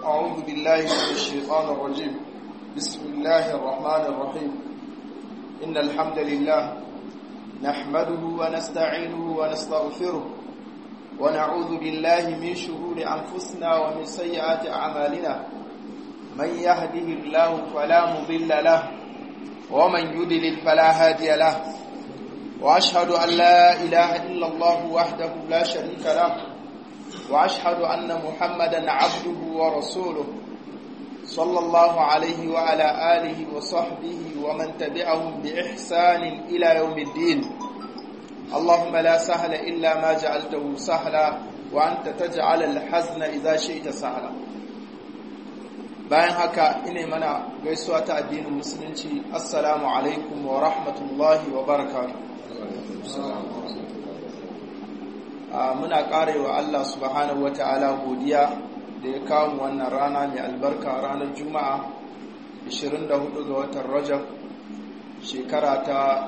أعوذ بالله من الشيطان الرجيم بسم الله الرحمن الرحيم إن الحمد لله نحمده ونستعينه ونستغفره ونعوذ بالله من شرور أنفسنا ومن سيئات أعمالنا من يهده الله فلا مضل له ومن يدلل فلا هادي له وأشهد أن لا إله إلا الله وحده لا شريك له وأشهد أن محمدا عبده ورسوله صلى الله عليه وعلى آله وصحبه ومن تبعهم بإحسان إلى يوم الدين اللهم لا سهل إلا ما جعلته سهلا وأنت تجعل الحزن إذا شئت سهلا bayan haka ina mana gaisuwa ta addinin musulunci assalamu alaikum wa rahmatullahi wa barakatuh muna karewa Allah subhanahu wata'ala godiya da ya kawo wannan rana mai albarka ranar juma'a 24 ga watan rajab shekara ta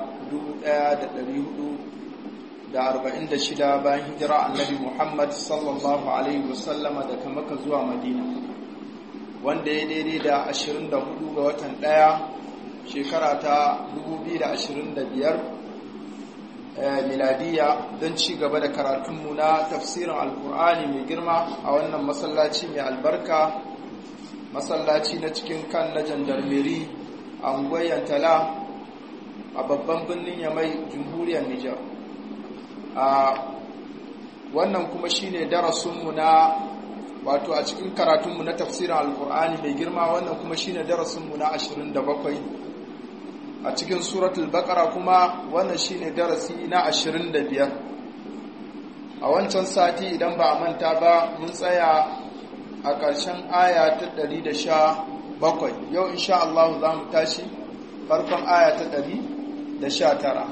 1446 bayan hijira annabi muhammad sallallahu alaihi wasallama daga maka zuwa madina wanda ya daidai da 24 ga watan ɗaya shekara ta 2025 miladiya don ci gaba da karatunmu na tafsirin alkur'ani mai girma a wannan masallaci mai albarka masallaci na cikin kan na jandarmeri a unguwar tala a babban birnin yamai jamhuriyar nijar a wannan kuma shine darasinmu na wato a cikin karatunmu na tafsirin alkur'ani mai girma wannan kuma shine darasinmu na 27 a cikin suratul baqara kuma wannan shine darasi na 25 a wancan sati idan ba a manta ba mun tsaya a ƙarshen aya ta 117 yau insha Allah za mu tashi farkon aya ta 119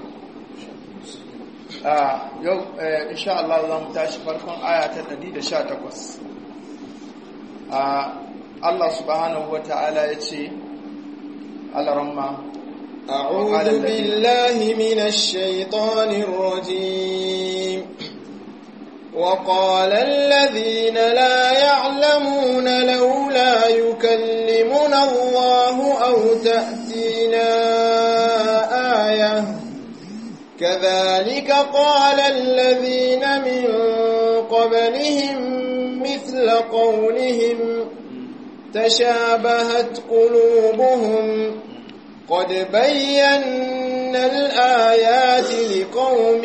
yau insha Allah za mu tashi farkon aya ta 118 Allah subhanahu wa ta'ala ya ce alaramma أعوذ بالله من الشيطان الرجيم وقال الذين لا يعلمون لولا يكلمنا الله أو تأتينا آية كذلك قال الذين من قبلهم مثل قولهم تشابهت قلوبهم قد بينا الآيات لقوم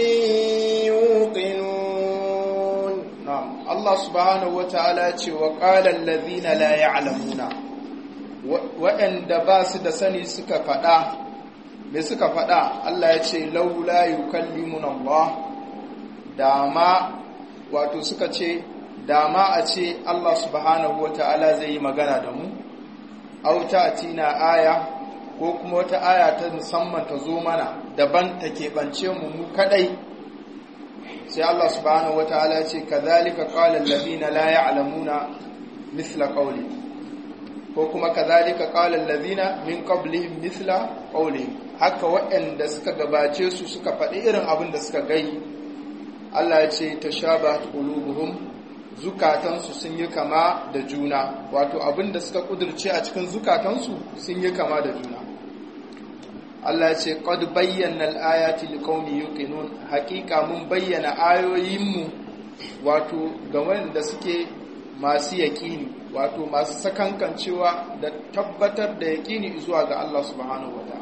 يوقنون نعم الله سبحانه وتعالى وقال الذين لا يعلمون وأن دباس دسني سكا فدا me suka faɗa Allah ya ce laula yukallimuna Allah dama wato suka ce dama a ce Allah subhanahu wata'ala zai yi magana da mu auta atina aya ko kuma wata aya ta musamman ta zo mana daban ta keɓance mu mu kadai sai Allah subhanahu wataala ce kadhalika qala alladhina la ya'lamuna mithla qawli ko kuma kadhalika qala alladhina min qablihim mithla qawli haka waɗanda suka gabace su suka faɗi irin abin da suka gai Allah ya ce tashabahat qulubuhum zukatansu sun yi kama da juna wato abin da suka kudurce a cikin zukatansu sun yi kama da juna Allah ce qad bayyana al-ayati liqaumin yuqinun haqiqa mun bayyana ayoyinmu wato ga wanda suke masu yaqini wato masu sakankancewa da tabbatar da yaqini zuwa ga Allah subhanahu wataala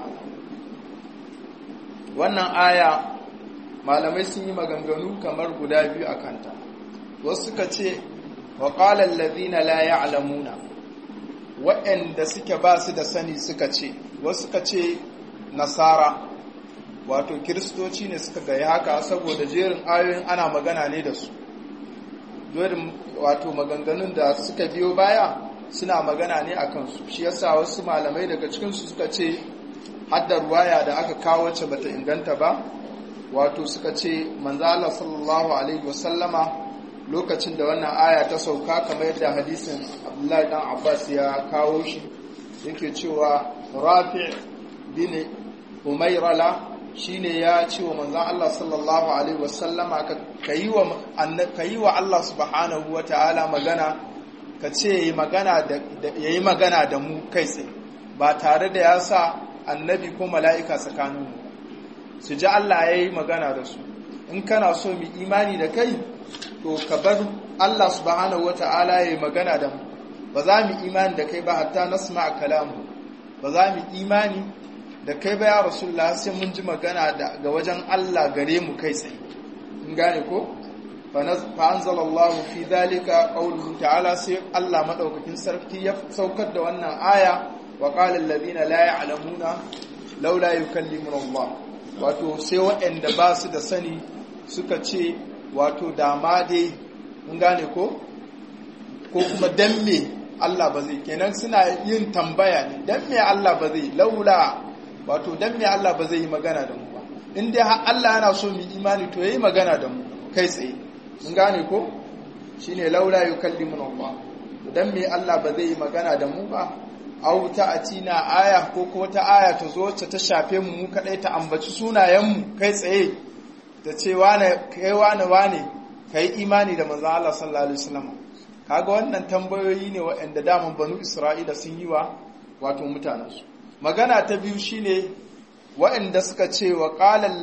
wannan aya malamai sun yi maganganu kamar guda biyu a kanta wasu suka ce wa qala allazina la ya'lamuna waɗanda suke ba su da sani suka ce wasu suka ce nasara wato kiristoci ne suka gaya haka saboda jerin ayoyin ana magana ne da su jerin wato maganganun da suka biyo baya suna magana ne a kansu shi yasa wasu malamai daga cikinsu suka ce haddar waya da aka kawo wacce bata inganta ba wato suka ce manzo Allah sallallahu alaihi wasallama lokacin da wannan aya ta sauka kamar yadda hadisin Abdullahi dan Abbas ya kawo shi yake cewa Rafi' bin Umayrala shine ya ce wa manzon Allah sallallahu alaihi wasallama ka yi wa Allah subhanahu wataala magana ka ce yayi magana da yayi magana da mu kai tsaye ba tare da ya sa annabi ko mala'ika tsakanin mu su ji Allah yayi magana da su in kana so mu imani da kai to ka bar Allah subhanahu wata'ala yayi magana da mu ba za mu imani da kai ba hatta nasma kalamu ba za mu imani da kai ba ya rasulullah sai mun ji magana ga wajen Allah gare mu kai tsaye in gane ko fa anzalallahu fi dhalika qawluhu ta'ala sai Allah madaukakin sarki ya saukar da wannan aya wa qala alladhina la ya'lamuna laula yukallimuna Allah wato sai waɗanda ba su da sani suka ce wato dama dai in gane ko ko kuma dan me Allah ba zai kenan suna yin tambaya ne dan me Allah ba zai laula wato dan me Allah ba zai yi magana da mu ba in dai har Allah yana so mu imani to yayi magana da mu kai tsaye mun gane ko shine laula yukallimuna Allah dan me Allah ba zai yi magana da mu ba aw ta'atina aya ko ko ta aya ta zo ta ta shafe mu mu kadai ta ambaci sunayen mu kai tsaye ta ce wane kai wane wane kai imani da manzo Allah sallallahu alaihi wasallam kaga wannan tambayoyi ne waɗanda daman banu Isra'ila sun yi wa wato mutanensu magana ta biyu shine waɗanda suka ce wa ƙalar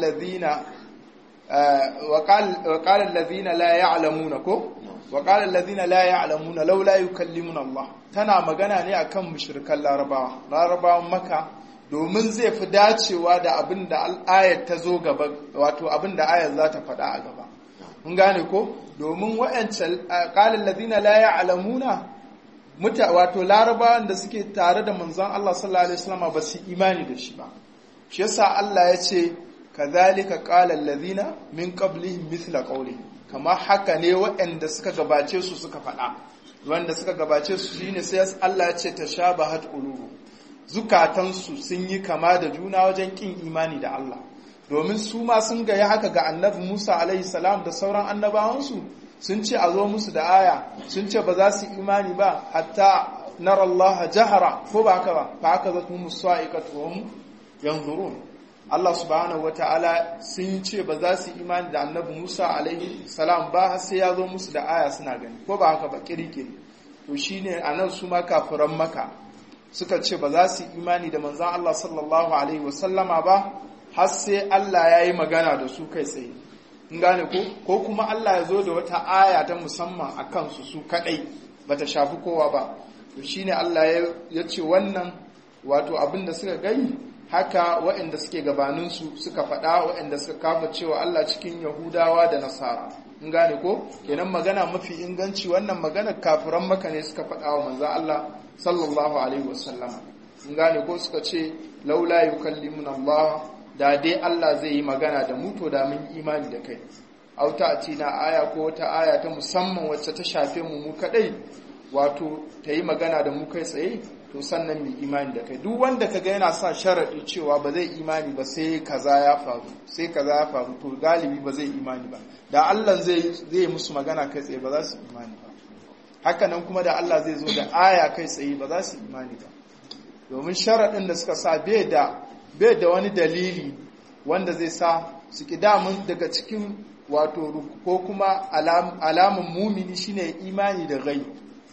lazina la ya'lamuna ko wa ƙalar lazina la ya'lamuna laula yukallimuna Allah tana magana ne akan mushrikan larabawa larabawan maka domin zai fi dacewa da abin da ayat ta zo gaba wato abin da ayat za ta faɗa a gaba mun gane ko domin wa'ancan ƙalar lazina la ya'lamuna muta wato larabawan da suke tare da manzon Allah sallallahu alaihi wasallam ba su imani da shi ba shi yasa Allah ya ce kadhalika qala allazina min qablihim mithla qawli kama haka ne waɗanda suka gabace su suka faɗa wanda suka gabace su shine sai Allah ya ce tashabahat qulubu zukatansu sun yi kama da juna wajen kin imani da Allah domin su ma sun ga haka ga annabi Musa alaihi salam da sauran annabawansu sun ce a zo musu da aya sun ce ba za su imani ba hatta nara Allah jahara ko ba haka ba fa haka zatu musaiqatu hum yanzurun Allah subhanahu wataala sun ce ba za su imani da annabi Musa alaihi salam ba sai ya zo musu da aya suna gani ko ba haka ba kirkiri to shine anan su ma kafiran maka suka ce ba za su imani da manzon Allah sallallahu alaihi wasallama ba har sai Allah ya yi magana da su kai tsaye in gane ko ko kuma Allah ya zo da wata aya ta musamman a kansu su kadai bata shafi kowa ba to shine Allah ya ce wannan wato abin da suka gani haka waɗanda suke gabaninsu suka faɗa waɗanda suka kafa cewa Allah cikin Yahudawa da Nasara in gane ko kenan magana mafi inganci wannan maganar kafiran maka ne suka faɗa wa manzo Allah sallallahu alaihi wasallama in gane ko suka ce laula yukallimuna Allah da dai Allah zai yi magana da mu to da mun imani da kai auta a tina aya ko wata aya ta musamman wacce ta shafe mu mu kadai wato ta yi magana da mu kai tsaye to sannan mu imani da kai duk wanda kaga yana sa sharadi cewa ba zai imani ba sai kaza ya faru sai kaza ya faru to galibi ba zai imani ba da Allah zai zai musu magana kai tsaye ba za su imani ba haka nan kuma da Allah zai zo da aya kai tsaye ba za su imani ba domin sharadin da suka sa bai da bai da wani dalili wanda zai sa su ki damun daga cikin wato ko kuma alamun mumini shine imani da gai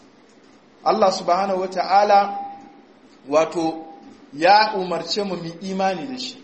Allah subhanahu wata'ala wato ya umarce mu mu imani da shi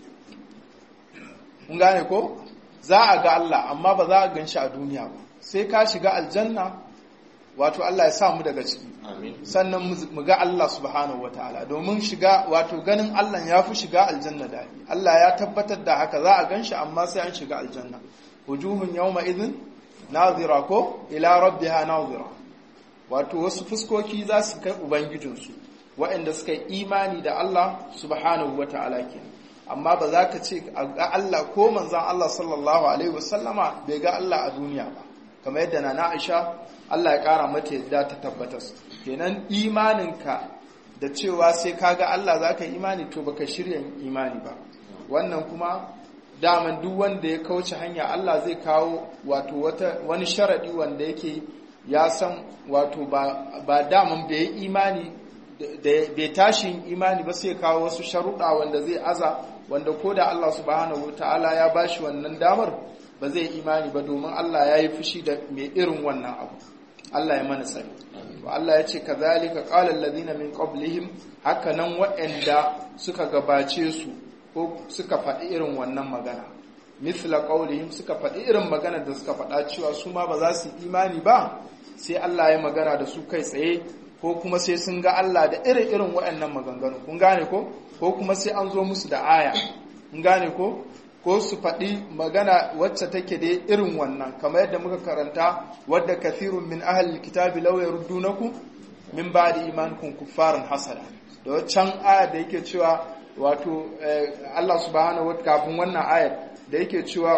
mun gane ko za a ga Allah amma ba za a gan shi a duniya ba sai ka shiga aljanna wato Allah ya sa mu daga ciki sannan mu ga Allah subhanahu wataala domin shiga wato ganin Allah ya fi shiga aljanna da Allah ya tabbatar da haka za a gan shi amma sai an shiga aljanna wujuhun yawma idhin nazira ko ila rabbiha nazira wato wasu fuskoki za su kai ubangijinsu waɗanda suka yi imani da Allah subhanahu wataala kenan amma ba za ka ce ga Allah ko manzan Allah sallallahu alaihi wasallama bai ga Allah a duniya ba kamar yadda na Aisha Allah ya kara mata yadda ta tabbatar kenan imaninka da cewa sai ka ga Allah za ka imani to baka shirya imani ba wannan kuma daman duk wanda ya kauce hanya Allah zai kawo wato wata wani sharadi wanda yake ya san wato ba ba daman bai imani da bai tashi imani ba sai kawo wasu sharuɗa wanda zai aza wanda ko da Allah subhanahu ta'ala ya bashi wannan damar ba zai imani ba domin Allah ya yi fushi da mai irin wannan abu Allah ya mana tsari to Allah ya ce kazalika qala alladhina min qablihim haka nan waɗanda suka gabace su ko suka faɗi irin wannan magana mithla qawlihim suka faɗi irin magana da suka faɗa cewa su ma ba za su imani ba sai Allah ya magana da su kai tsaye ko kuma sai sun ga Allah da irin irin waɗannan maganganu kun gane ko ko kuma sai an zo musu da aya kun gane ko ko su faɗi magana wacce take da irin wannan kamar yadda muka karanta wadda kathirun min ahli kitabi law yaruddunakum min ba'di imanikum kuffaran hasada da waccan aya da yake cewa wato Allah subhanahu wa kafin wannan ayar da yake cewa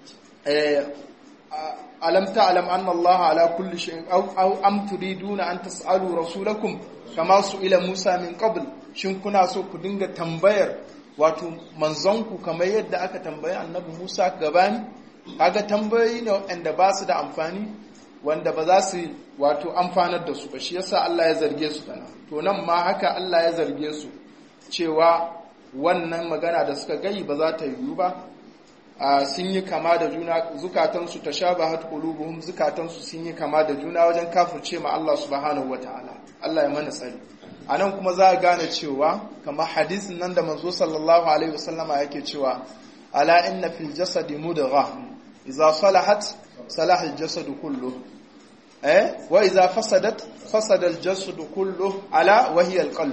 alam ta'lam anna Allah ala kulli shay'in aw am turiduna an tas'alu rasulakum kama ila Musa min qabl shin kuna so ku dinga tambayar wato manzonku kamar yadda aka tambayi annabi Musa gabani kaga tambayoyi ne wanda ba su da amfani wanda ba za su wato amfanar da su ba shi yasa Allah ya zarge su kana to nan ma haka Allah ya zarge su cewa wannan magana da suka gayi ba za ta yiwu ba sun yi kama da juna zukatansu ta sha ba qulubuhum zukatansu sun yi kama da juna wajen kafirce ma Allah subhanahu wataala Allah ya mana tsari anan kuma za a gane cewa kamar hadisin nan da manzo sallallahu alaihi wasallama yake cewa ala inna fil jasadi mudgha idza salahat salaha al jasadu kullu eh wa idza fasadat fasada al jasadu kullu ala wa hiya al qalb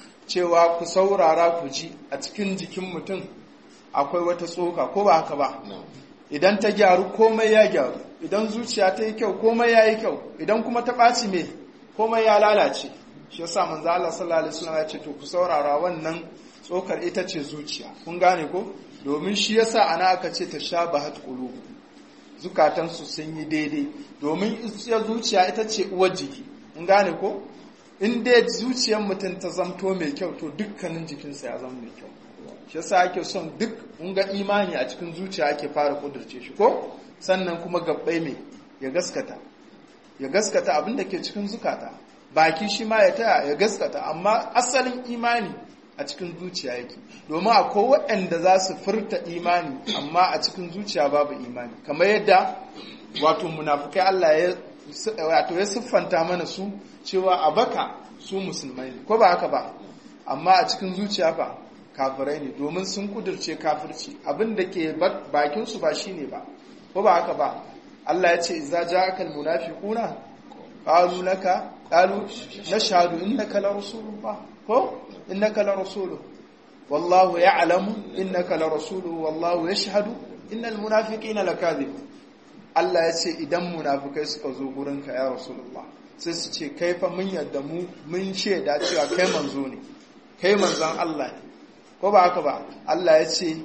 cewa ku saurara ku ji a cikin jikin mutum akwai wata tsoka ko ba haka ba idan ta gyaru komai ya gyaru idan zuciya ta yi kyau komai ya yi kyau idan kuma ta ɓaci me komai ya lalace shi yasa manzo Allah sallallahu alaihi wasallam ya ce to ku saurara wannan tsokar ita ce zuciya kun gane ko domin shi yasa ana aka ce ta shabahat qulub zukatan su sun yi daidai domin ita zuciya ita ce uwar jiki kun gane ko in dai zuciyar mutum ta zamto mai kyau to dukkanin jikinsa ya zama mai kyau shi yasa ake son duk in ga imani a cikin zuciya ake fara kudurce shi ko sannan kuma gabbai mai ya gaskata ya gaskata abin da ke cikin zukata baki shi ma ya taya ya gaskata amma asalin imani a cikin zuciya yake domin akwai waɗanda za su furta imani amma a cikin zuciya babu imani kamar yadda wato munafukai Allah ya wato ya siffanta mana su cewa a baka su musulmai ne ko ba haka ba amma a cikin zuciya ba kafirai ne domin sun kudurce kafirci abin da ke bakin su ba shine ba ko ba haka ba Allah ya ce idza ja'akal munafiquna qalu laka qalu nashhadu innaka la rasulullah ko innaka la rasuluhu wallahu ya'lamu innaka la rasuluhu wallahu yashhadu innal munafiqina lakadhibun Allah ya ce idan munafikai suka zo gurinka ya rasulullah sai su ce kai fa mun yadda mu mun shaida cewa kai manzo ne kai manzon Allah ne ko ba haka ba Allah ya ce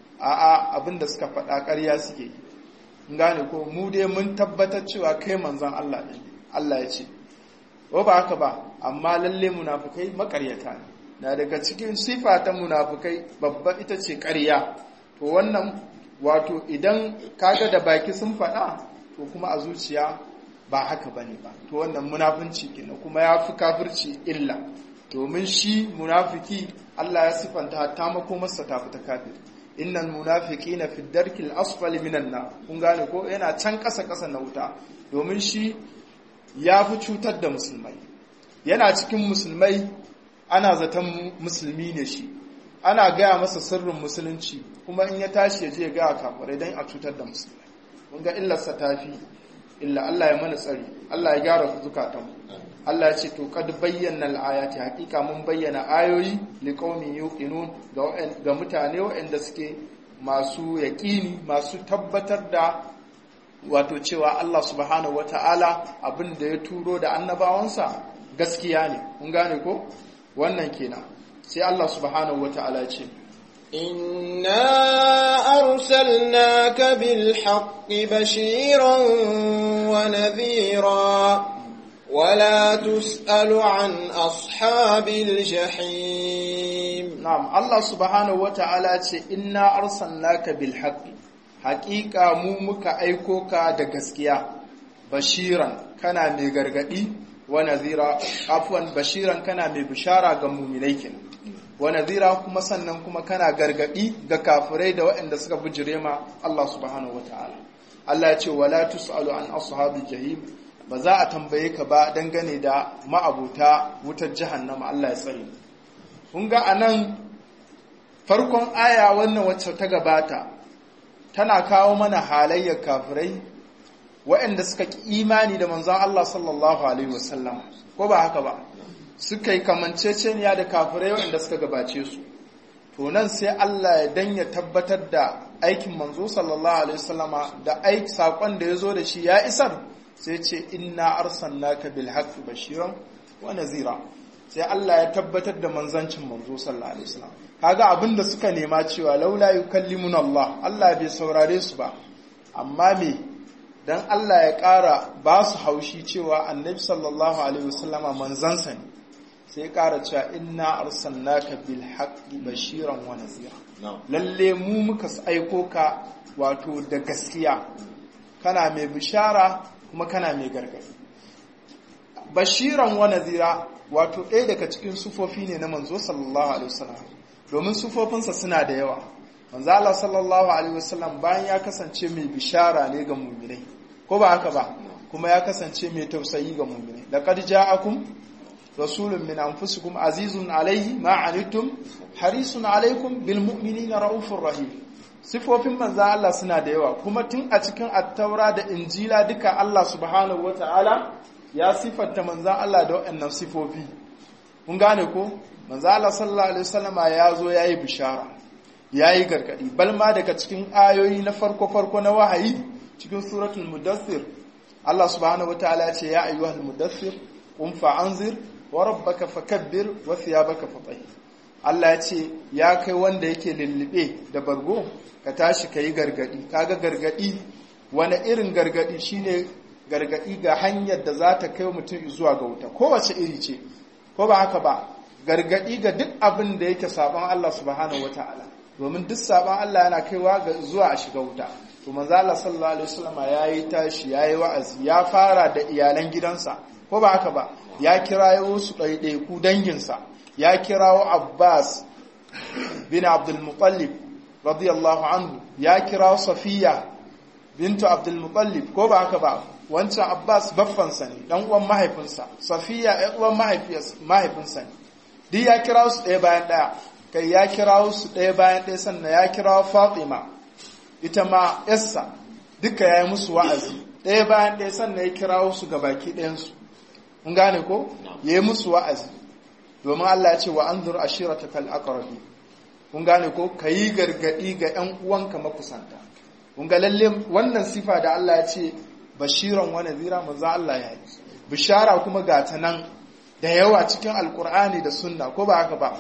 a'a abinda suka faɗa ƙarya suke yi gane ko mu dai mun tabbatar cewa kai manzon Allah ne Allah ya ce ko ba haka ba amma lalle munafukai makaryata ne na daga cikin sifa ta munafukai babba ita ce ƙarya to wannan wato idan kaga da baki sun faɗa to kuma a zuciya ba haka bane ba to wannan munafunci kenan kuma ya fi kafirci illa domin shi munafiki Allah ya sifanta hatta makomarsa ta fita kafir innal munafiqina fi darkil asfali minan nar kun gane ko yana can ƙasa ƙasa na wuta domin shi ya fi cutar da musulmai yana cikin musulmai ana zaton musulmi ne shi ana gaya masa sirrin musulunci kuma in ya tashi ya je ya gaya kafirai don a cutar da musulmai mun ga illarsa ta fi illa Allah ya mana tsari Allah ya gyara zukatan Allah ya ce to kad bayyana al-ayati hakika mun bayyana ayoyi liqaumin yuqinun ga mutane waɗanda suke masu yaƙini masu tabbatar da wato cewa Allah subhanahu wata'ala abin da ya turo da annabawansa gaskiya ne kun gane ko wannan kenan sai Allah subhanahu wata'ala ce إنا أرسلناك بالحق بشيرا ونذيرا ولا تسأل عن أصحاب الجحيم نعم الله سبحانه وتعالى إنا أرسلناك بالحق حقيقة مومك أيكوك دقسكيا بشيرا كان ميغرغدي ونذيرا عفوا بشيرا كان مبشارا قمومنيكنا wa nadhira kuma sannan kuma kana gargadi ga kafirai da waɗanda suka bijire ma Allah subhanahu wataala Allah ya ce wala tusalu an ashabil jahim ba za a tambaye ka ba dangane da ma'abuta wutar jahannama Allah ya tsare kun ga anan farkon aya wannan wacce ta gabata tana kawo mana halayyar kafirai waɗanda suka ki imani da manzon Allah sallallahu alaihi wasallam ko ba haka ba suka yi kamanceceniya da kafirai waɗanda suka gabace su to nan sai Allah ya danya tabbatar da aikin manzo sallallahu alaihi wasallama da aiki sakon da ya zo da shi ya isar sai ce inna arsalnaka bil haqqi bashiran wa nazira sai Allah ya tabbatar da manzancin manzo sallallahu alaihi wasallam kaga abinda suka nema cewa laula yukallimuna Allah Allah bai saurare su ba amma me dan Allah ya ƙara ba su haushi cewa annabi sallallahu alaihi wasallama manzansa ne sai ya ƙara cewa inna arsalnaka bil haqqi bashiran wa nazira lalle mu muka aiko ka wato da gaskiya kana mai bishara kuma kana mai gargadi bashiran wa nazira wato ɗaya daga cikin sufofi ne na manzo sallallahu alaihi wasallam domin sufofinsa suna da yawa manzo Allah sallallahu alaihi wasallam bayan ya kasance mai bishara ne ga mu'minai ko ba haka ba kuma ya kasance mai tausayi ga mu'minai laqad ja'akum rasulun min anfusikum azizun alaihi ma anittum harisun alaikum bil mu'minina raufur rahim sifofin manzo Allah suna da yawa kuma tun a cikin attaura da injila duka Allah subhanahu wataala ya sifanta manzo Allah da waɗannan sifofi kun gane ko manzo Allah sallallahu alaihi wasallama ya zo yayi bishara yayi gargadi balma daga cikin ayoyi na farko farko na wahayi cikin suratul mudaththir Allah subhanahu wataala ya ce ya ayyuhal mudaththir qum fa'anzir wa rabbaka fakabbir wa thiyabaka fatahhir Allah ya ce ya kai wanda yake lullube da bargo ka tashi ka yi gargadi kaga gargadi wani irin gargadi shine gargadi ga hanyar da za ta kai mutum zuwa ga wuta kowace iri ce ko ba haka ba gargadi ga duk abin da yake saban Allah subhanahu wataala domin duk saban Allah yana kaiwa ga zuwa a shiga wuta to manzo Allah sallallahu alaihi wasallam yayi tashi yayi wa'azi ya fara da iyalan gidansa ko ba haka ba ya kirayo su ɗaiɗaiku danginsa ya kirawo Abbas bin Abdul Muttalib radiyallahu anhu ya kirawo Safiya bintu Abdul Muttalib ko ba haka ba wancan Abbas baffansa ne dan uwan mahaifinsa Safiya ɗan uwan mahaifinsa ne duk ya kirawo su ɗaya bayan ɗaya kai ya kirawo su ɗaya bayan ɗaya sannan ya kirawo Fatima ita ma yarsa duka ya yi musu wa'azi ɗaya bayan ɗaya sannan ya kirawo su ga baki ɗayansu mun gane ko ya yi musu wa'azi domin Allah ya ce wa an zuru ashirata kal aqrabi kun gane ko kayi gargadi ga ƴan uwanka makusanta kun ga lalle wannan sifa da Allah ya ce bashiran wa nadhira manzo Allah ya yi bishara kuma ga ta nan da yawa cikin alkur'ani da sunna ko ba haka ba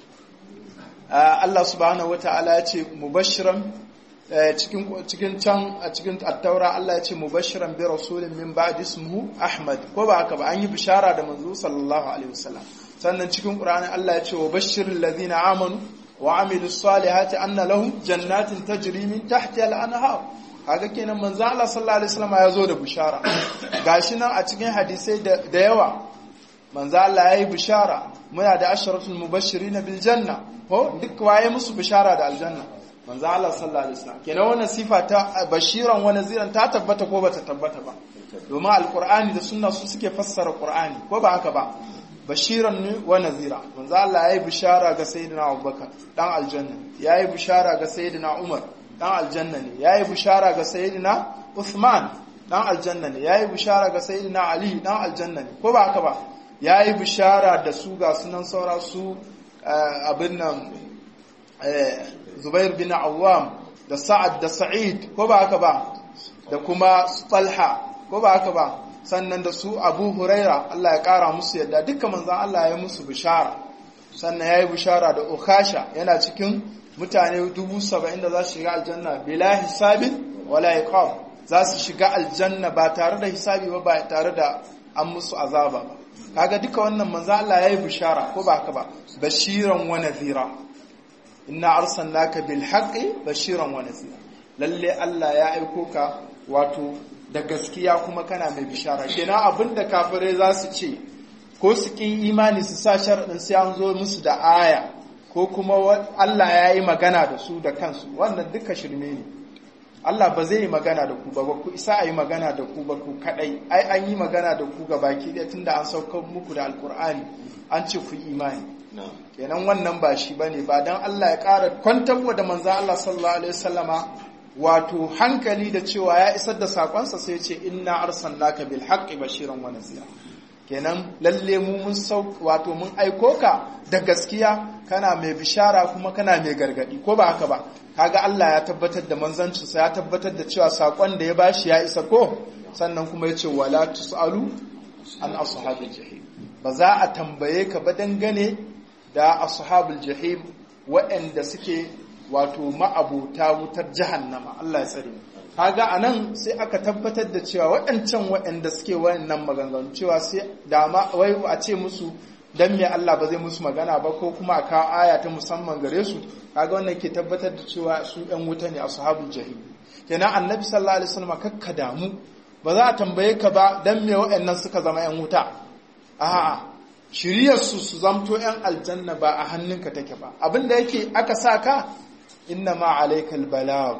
Allah subhanahu wataala ya ce mubashiran cikin cikin can a cikin attaura Allah ya ce mubashiran bi rasulin min ba'di ismuhu Ahmad ko ba haka ba an yi bishara da manzo sallallahu alaihi wasallam sannan cikin Qur'ani Allah ya ce wa bashiril ladina amanu wa amilus salihati anna lahum jannatin tajri min tahtiha al-anhar kaga kenan manzo Allah sallallahu alaihi wasallam ya zo da bishara gashi nan a cikin hadisai da yawa manzo Allah yayi bishara muna da asharatul mubashirin bil janna ko duk waye musu bishara da aljanna manzo Allah sallallahu alaihi wasallam kenan wannan sifa ta bashiran wa naziran ta tabbata ko bata tabbata ba domin alqur'ani da sunna su suke fassara qur'ani ko ba haka ba bashiran ne wa nazira manzo Allah yayi bishara ga sayyidina Abubakar dan aljanna yayi bishara ga sayyidina Umar dan aljanna ne yayi bishara ga sayyidina Uthman dan aljanna ne yayi bishara ga sayyidina Ali dan aljanna ne ko ba haka ba yayi bishara da su ga sunan saura su abin nan Zubair bin Awwam da Sa'ad da Sa'id ko ba haka ba da kuma Talha ko ba haka ba sannan da su Abu Huraira Allah ya kara musu yadda dukkan manzon Allah ya musu bishara sannan yayi bishara da Ukasha yana cikin mutane dubu saba'in da za su shiga aljanna bila hisabin wala iqab za su shiga aljanna ba tare da hisabi ba ba tare da an musu azaba ba kaga duka wannan manzo Allah yayi bishara ko ba haka ba bashiran wa nadhira inna arsalnaka bil haqqi bashiran wa nadhira lalle Allah ya aiko ka wato da gaskiya kuma kana mai bishara kenan abinda kafirai za su ce ko su kin imani su sa sharadin sai an zo musu da aya ko kuma Allah ya yi magana da su da kansu wannan duka shirme ne Allah ba zai yi magana da ku ba ba ku isa a yi magana da ku ba ku kadai ai an yi magana da ku ga baki ɗaya tunda an sauka muku da alkur'ani an ce ku imani kenan wannan ba shi bane ba dan Allah ya ƙara kwantar da manzo Allah sallallahu alaihi wasallama wato hankali da cewa ya isar da sakonsa sai ce inna arsalnaka bil haqqi bashiran wa nazira kenan lalle mu mun sau wato mun aiko ka da gaskiya kana mai bishara kuma kana mai gargadi ko ba haka ba kaga Allah ya tabbatar da manzancinsa ya tabbatar da cewa sakon da ya bashi ya isa ko sannan kuma ya ce wala tusalu an ashabil jahim ba za a tambaye ka ba dangane da ashabul jahim waɗanda suke wato ma'abuta wutar jahannama Allah ya tsare kaga anan sai aka tabbatar da cewa waɗancan waɗanda suke wayannan maganganu cewa sai dama wai a ce musu dan me Allah ba zai musu magana ba ko kuma aka aya ta musamman gare su kaga wannan ke tabbatar da cewa su ɗan wuta ne ashabul jahim kenan annabi sallallahu alaihi wasallam kakka damu ba za a tambaye ka ba dan me waɗannan suka zama ƴan wuta a'a shiriyar su su zamto ƴan aljanna ba a hannunka take ba abinda yake aka sa ka inna ma alaikal balag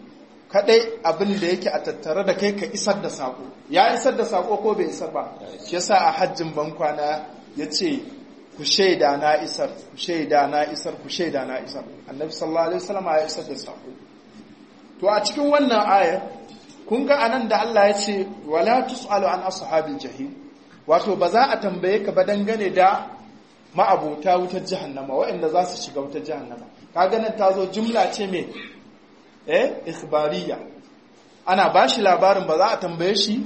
kadai abin da yake a tattare da kai ka isar da sako ya isar da sako ko bai isar ba shi yasa a hajjin bankwana yace ku shaida na isar ku shaida na isar ku shaida na isar annabi sallallahu alaihi wasallam ya isar da sako to a cikin wannan ayar kun ga anan da Allah ya ce wala tusalu an ashabil jahim wato ba za a tambaye ka ba dangane da ma'abota wutar jahannama waɗanda za su shiga wutar jahannama kaga nan ta zo jumla ce mai eh ikhbariya ana ba shi labarin ba za a tambaye shi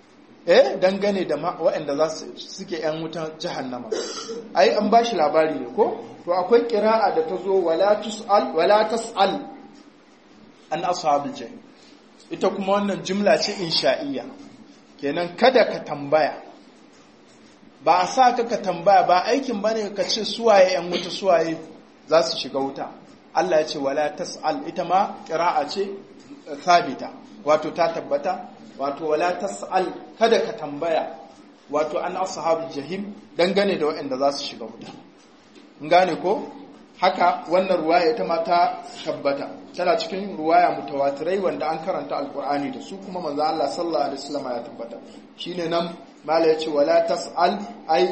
eh dangane da waɗanda za su suke yan wutar jahannama ai an ba shi labari ne ko to akwai kira'a da ta zo wala tus'al wala tas'al an ashabul jahim ita kuma wannan jumla ce insha'iyya kenan kada ka tambaya ba a sa ka ka tambaya ba aikin bane ka ce suwaye yan wuta suwaye za su shiga wuta Allah ya ce wala tas'al ita ma qira'a ce sabita wato ta tabbata wato wala tas'al kada ka tambaya wato an ashabul jahim dangane da waɗanda za su shiga wuta in gane ko haka wannan ruwaya ita ma ta tabbata tana cikin ruwaya mutawatirai wanda an karanta alqur'ani da su kuma manzo Allah sallallahu alaihi wasallam ya tabbata shine nan mala yace wala tas'al ay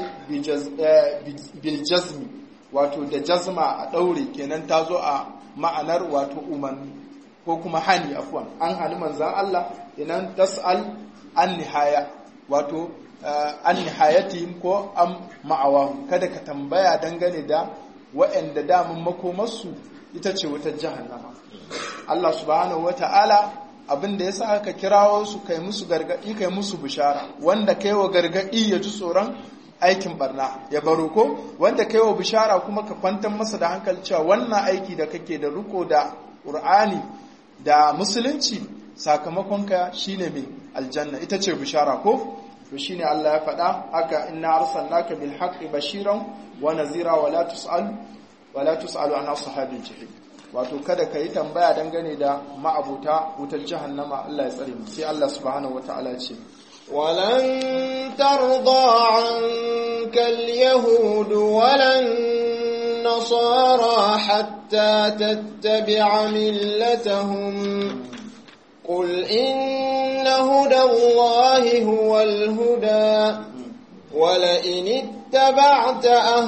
bil jazmi wato da jazma a daure kenan ta zo a ma'anar wato umarni ko kuma hani afwan an hani manzan Allah kenan tas'al an nihaya wato an nihayatihim ko an ma'awahum kada ka tambaya dangane da waɗanda damun makomarsu ita ce wutar jahannama Allah subhanahu wata'ala abin da yasa aka kirawo su kai musu gargadi kai musu bishara wanda kai wa gargadi ya ji tsoron aikin barna ya baro ko wanda kai wa bishara kuma ka kwantar masa da hankali cewa wannan aiki da kake da riko da Qur'ani da musulunci sakamakonka shine mai aljanna ita ce bishara ko to shine Allah ya faɗa haka inna arsalnaka bil haqqi bashiran wa nazira wala tus'al wala tus'alu an ashabil jahim wato kada ka yi tambaya dangane da ma'abuta wutar jahannama Allah ya tsare mu sai Allah subhanahu wataala ce ولن ترضى عنك اليهود ولا النصارى حتى تتبع ملتهم قل إن هدى الله هو الهدى ولئن اتبعت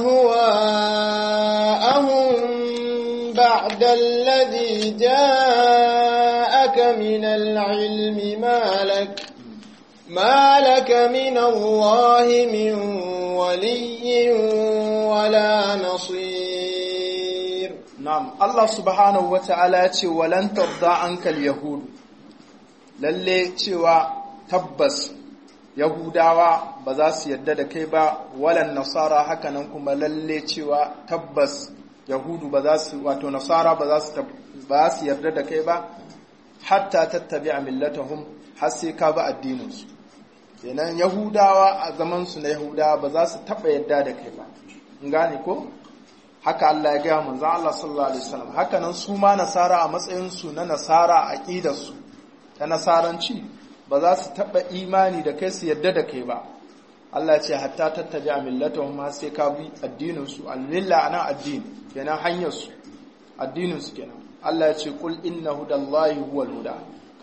أهواءهم بعد الذي جاءك من العلم ما لك ما لك من الله من ولي ولا نصير نعم الله سبحانه وتعالى ولن ترضى عنك اليهود lalle cewa tabbas yahudawa ba za su yarda da kai ba walan nasara hakanan kuma lalle cewa tabbas yahudu ba za su wato nasara ba za su ba su yarda da kai ba hatta tattabi'a millatahum har sai ka bi addininsu kenan yahudawa a zaman su na yahudawa ba za su taba yarda da kai ba in gane ko haka Allah ya gaya manzon Allah sallallahu alaihi wasallam haka nan su ma nasara a matsayin su na nasara a aqidar su ta nasaranci ba za su taba imani da kai su yarda da kai ba Allah ce hatta tattabi'a millatahum har sai ka bi addinin su al-milla ana addini kenan hanyar su addinin su kenan Allah ya ce kul inna hudallahi huwal huda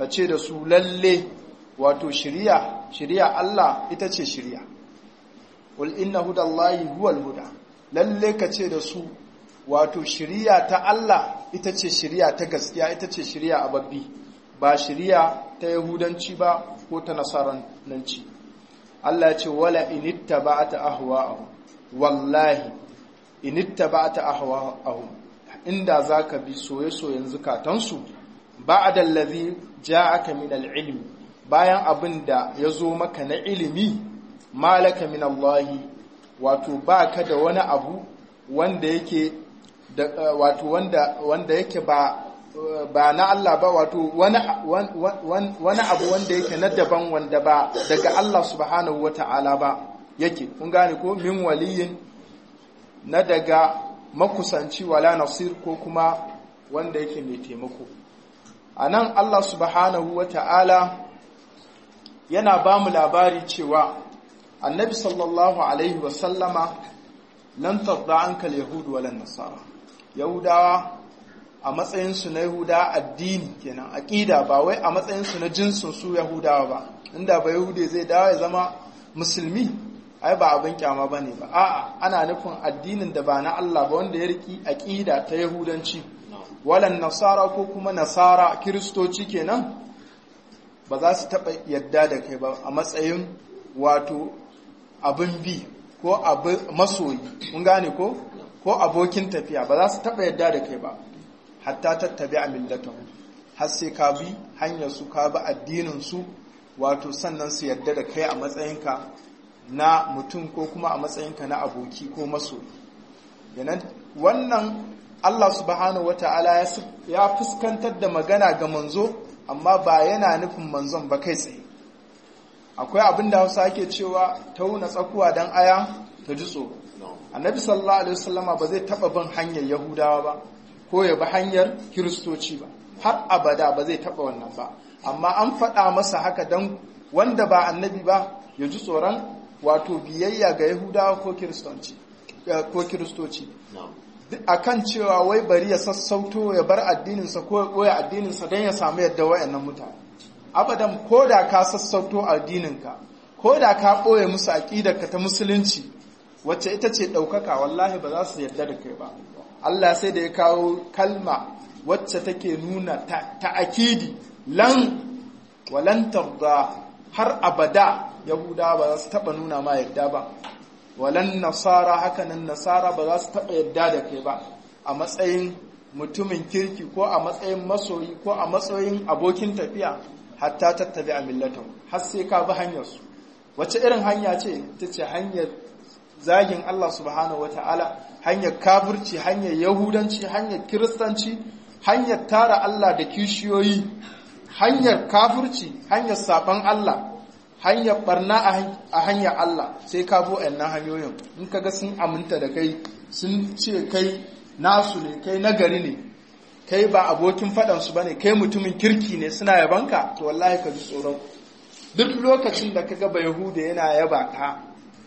ka ce da su lalle wato shiriya shiriya Allah ita ce shiriya qul inna hudallahi huwal huda lalle ka ce da su wato shiriya ta Allah ita ce shiriya ta gaskiya ita ce shiriya a babbi ba shiriya ta yahudanci ba ko ta nasaranci Allah ya ce wala inittaba'ata ahwa'ahum wallahi inittaba'ata ahwa'ahum inda zaka bi soye-soyen zukatansu ba'da allazi ja'aka min al-ilm bayan abin da yazo maka na ilimi malaka min Allah wato baka da wani abu wanda yake wato wanda wanda yake ba ba na Allah ba wato wani wani abu wanda yake na daban wanda ba daga Allah subhanahu wata'ala ba yake kun gane ko min waliyin na daga makusanci wala nasir ko kuma wanda yake mai taimako anan Allah subhanahu wata'ala yana ba mu labari cewa annabi sallallahu alaihi wasallama lan tarda anka yahudu wala nasara yahudawa a matsayinsu na yahuda addini kenan aqida ba wai a matsayinsu na jinsin su yahudawa ba inda ba yahude zai dawo ya zama musulmi ai ba abin kyama bane ba a'a ana nufin addinin da ba na Allah ba wanda ya riki aqida ta yahudanci walan nasara ko kuma nasara kiristoci kenan ba za su taɓa yadda da kai ba a matsayin wato abin bi ko masoyi mun gane ko ko abokin tafiya ba za su taɓa yadda da kai ba hatta tattabi a millatahu har sai ka bi hanyar su ka bi addinin su wato sannan su yadda da kai a matsayinka na mutum ko kuma a matsayinka na aboki ko masoyi wannan Allah subhanahu wata'ala ya fuskantar da magana ga manzo amma ba yana nufin manzon ba kai tsaye akwai abin da hausa ake cewa tauna tsakuwa don aya ta ji tsoro annabi sallallahu alaihi wasallama ba zai taba bin hanyar yahudawa ba ko ya bi hanyar kiristoci ba har abada ba zai taba wannan ba amma an faɗa masa haka don wanda ba annabi ba ya ji tsoron wato biyayya ga yahudawa ko kiristoci ko kiristoci akan cewa wai bari ya sassauto ya bar addininsa ko ya ɓoye addininsa don ya samu yadda wayannan mutane abadan ko da ka sassauto addininka ko da ka ɓoye musu aƙidarka ta musulunci wacce ita ce ɗaukaka wallahi ba za su yarda da kai ba Allah sai da ya kawo kalma wacce take nuna ta'akidi lan walantar da har abada yahuda ba za su taɓa nuna ma yarda ba walan nasara hakanan nasara ba za su taɓa yarda da kai ba a matsayin mutumin kirki ko a matsayin masoyi ko a matsayin abokin tafiya hatta tattabi a millatan har sai ka bi hanyarsu wace irin hanya ce ta ce hanyar zagin Allah subhanahu wata'ala hanyar kafirci hanyar yahudanci hanyar kiristanci hanyar tara Allah da kishiyoyi hanyar kafirci hanyar saban Allah hanyar barna a hanyar Allah sai ka bo nan hanyoyin in kaga sun aminta da kai sun ce kai nasu ne kai nagari ne kai ba abokin faɗansu ba ne kai mutumin kirki ne suna yabanka to wallahi ka ji tsoron duk lokacin da ka gaba yahuda yana yaba ka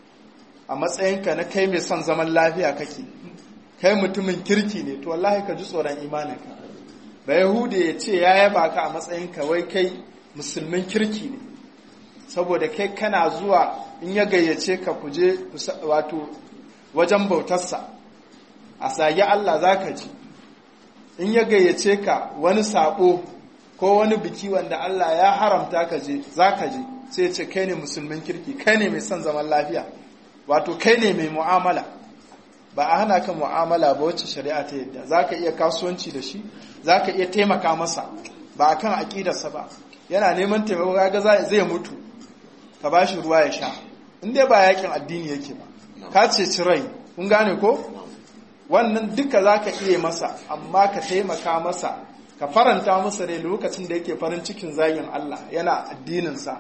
a matsayinka na kai mai son zaman lafiya kake kai mutumin kirki ne to wallahi ka ji tsoron imaninka ba yahuda ya ce ya yaba ka a matsayinka wai kai musulmin kirki ne saboda kai kana zuwa in ya gayyace ka kuje wato wajen bautarsa a sagi Allah za ka ji in ya gayyace ka wani sabo ko wani biki wanda Allah ya haramta ka je za ka je sai ce kai ne musulmin kirki kai ne mai son zaman lafiya wato kai ne mai mu'amala ba a hana ka mu'amala ba wacce shari'a ta yadda za ka iya kasuwanci da shi za ka iya taimaka masa ba a kan aƙidarsa ba yana neman taimako ga zai mutu ka ba shi ruwa ya sha in dai ba yakin addini yake ba ka ceci rai kun gane ko wannan duka za ka iya masa amma ka taimaka masa ka faranta masa rai lokacin da yake farin cikin zagin Allah yana addininsa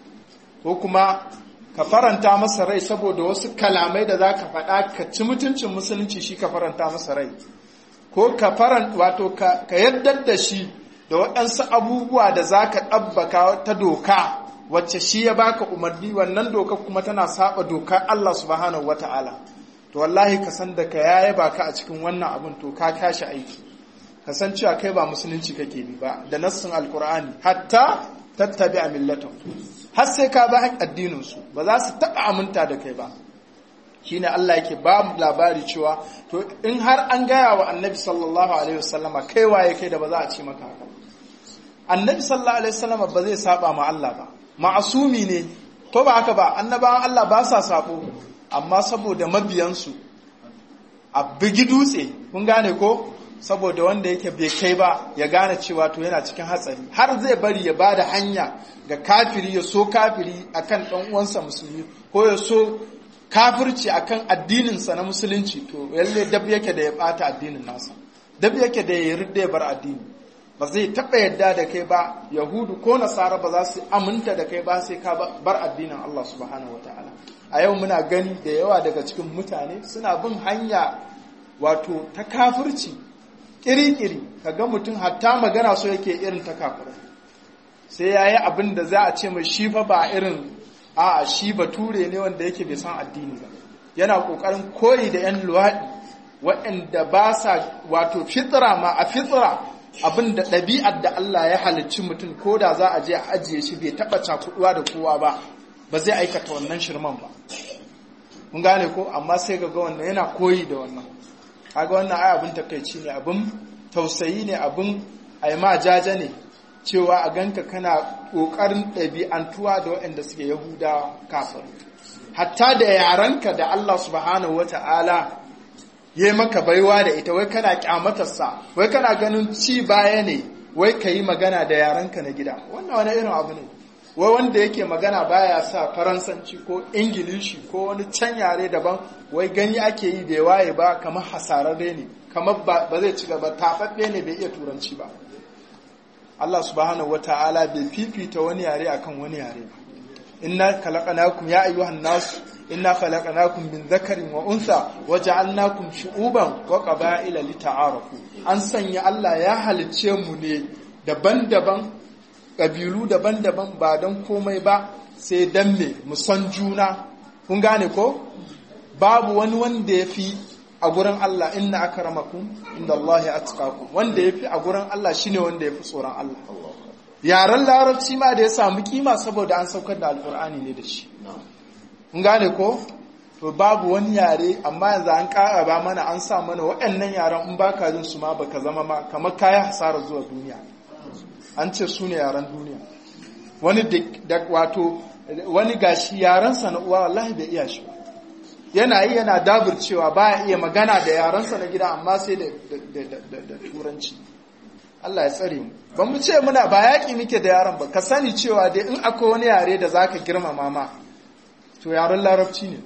ko kuma ka faranta masa rai saboda wasu kalamai da za ka faɗa ka ci mutuncin musulunci shi ka faranta masa rai ko ka faranta wato ka yaddar da shi da waɗansu abubuwa da za ka ɗabbaka ta doka wacce shi ya baka umarni wannan doka kuma tana saba dokar Allah subhanahu wata'ala to wallahi ka san da ka yaya baka a cikin wannan abin to ka kashi aiki kasancewa kai ba musulunci kake bi ba da nassin alkur'ani hatta tattabi a millatan har sai ka ba addinin su ba za su taba aminta da kai ba shine Allah yake ba mu labari cewa to in har an gaya wa annabi sallallahu alaihi wasallama kai waye kai da ba za a ce maka haka annabi sallallahu alaihi wasallama ba zai saba ma Allah ba ma'asumi ne to ba haka ba annabawan Allah ba sa sabo amma saboda mabiyansu a bigi dutse kun gane ko saboda wanda yake bai kai ba ya gane cewa to yana cikin hatsari har zai bari ya bada hanya ga kafiri ya so kafiri akan dan uwansa musulmi ko ya so kafirci akan addininsa na musulunci to yalle dab yake da ya bata addinin nasa dab yake da ya ridda ya bar addini ba zai taɓa yadda da kai ba yahudu ko nasara ba za su aminta da kai ba sai ka bar addinin Allah subhanahu wataala a yau muna gani da yawa daga cikin mutane suna bin hanya wato ta kafirci kirikiri kaga mutum hatta magana so yake irin ta kafirai sai yayi abin da za a ce mai shi fa ba irin a'a shi bature ne wanda yake bai san addini ba yana kokarin koyi da yan luwaɗi waɗanda ba sa wato fitra ma a fitra abin da ɗabi'ar da Allah ya halicci mutum ko da za a je a ajiye shi bai taɓa cakuɗuwa da kowa ba ba zai aikata wannan shirman ba mun gane ko amma sai ga ga wannan yana koyi da wannan kaga wannan ai abin takaici ne abin tausayi ne abin ai ma jaja ne cewa a ganka kana ƙoƙarin ɗabi'antuwa da waɗanda suke yahudawa kafin hatta da yaranka da Allah subhanahu wata'ala ya yi maka baiwa da ita wai kana kyamatarsa wai kana ganin ci baya ne wai ka yi magana da yaranka na gida wannan wani irin abu ne wai wanda yake magana baya sa faransanci ko ingilishi ko wani can yare daban wai gani ake yi bai waye ba kamar hasararre ne kamar ba zai ci gaba taɓaɓɓe ne bai iya turanci ba Allah subhanahu wata'ala bai fifita wani yare akan wani yare ba inna khalaqnakum ya ayyuhan nas inna khalaqnakum min dhakarin wa untha waja'alnakum shu'uban wa qaba'ila lita'arafu an sanya Allah ya halicce mu ne daban-daban kabilu daban-daban ba don komai ba sai dan me mu san juna kun gane ko babu wani wanda ya fi a gurin Allah inna akramakum inda Allah ya atqakum wanda ya fi a gurin Allah shine wanda ya fi tsoron Allah yaren larabci ma da ya samu kima saboda an saukar da alkur'ani ne da shi kun gane ko to babu wani yare amma yanzu an ƙara ba mana an sa mana waɗannan yaren in baka jin su ma baka zama ma kamar kayan hasara zuwa duniya an ce su ne yaren duniya wani da wato wani gashi yarensa na uwa wallahi bai iya shi ba yana yi yana dabircewa baya iya magana da yarensa na gida amma sai da turanci Allah ya tsare mu ba mu ce muna ba yaƙi muke da yaran ba ka sani cewa dai in akwai wani yare da zaka girmama ma to yaren larabci ne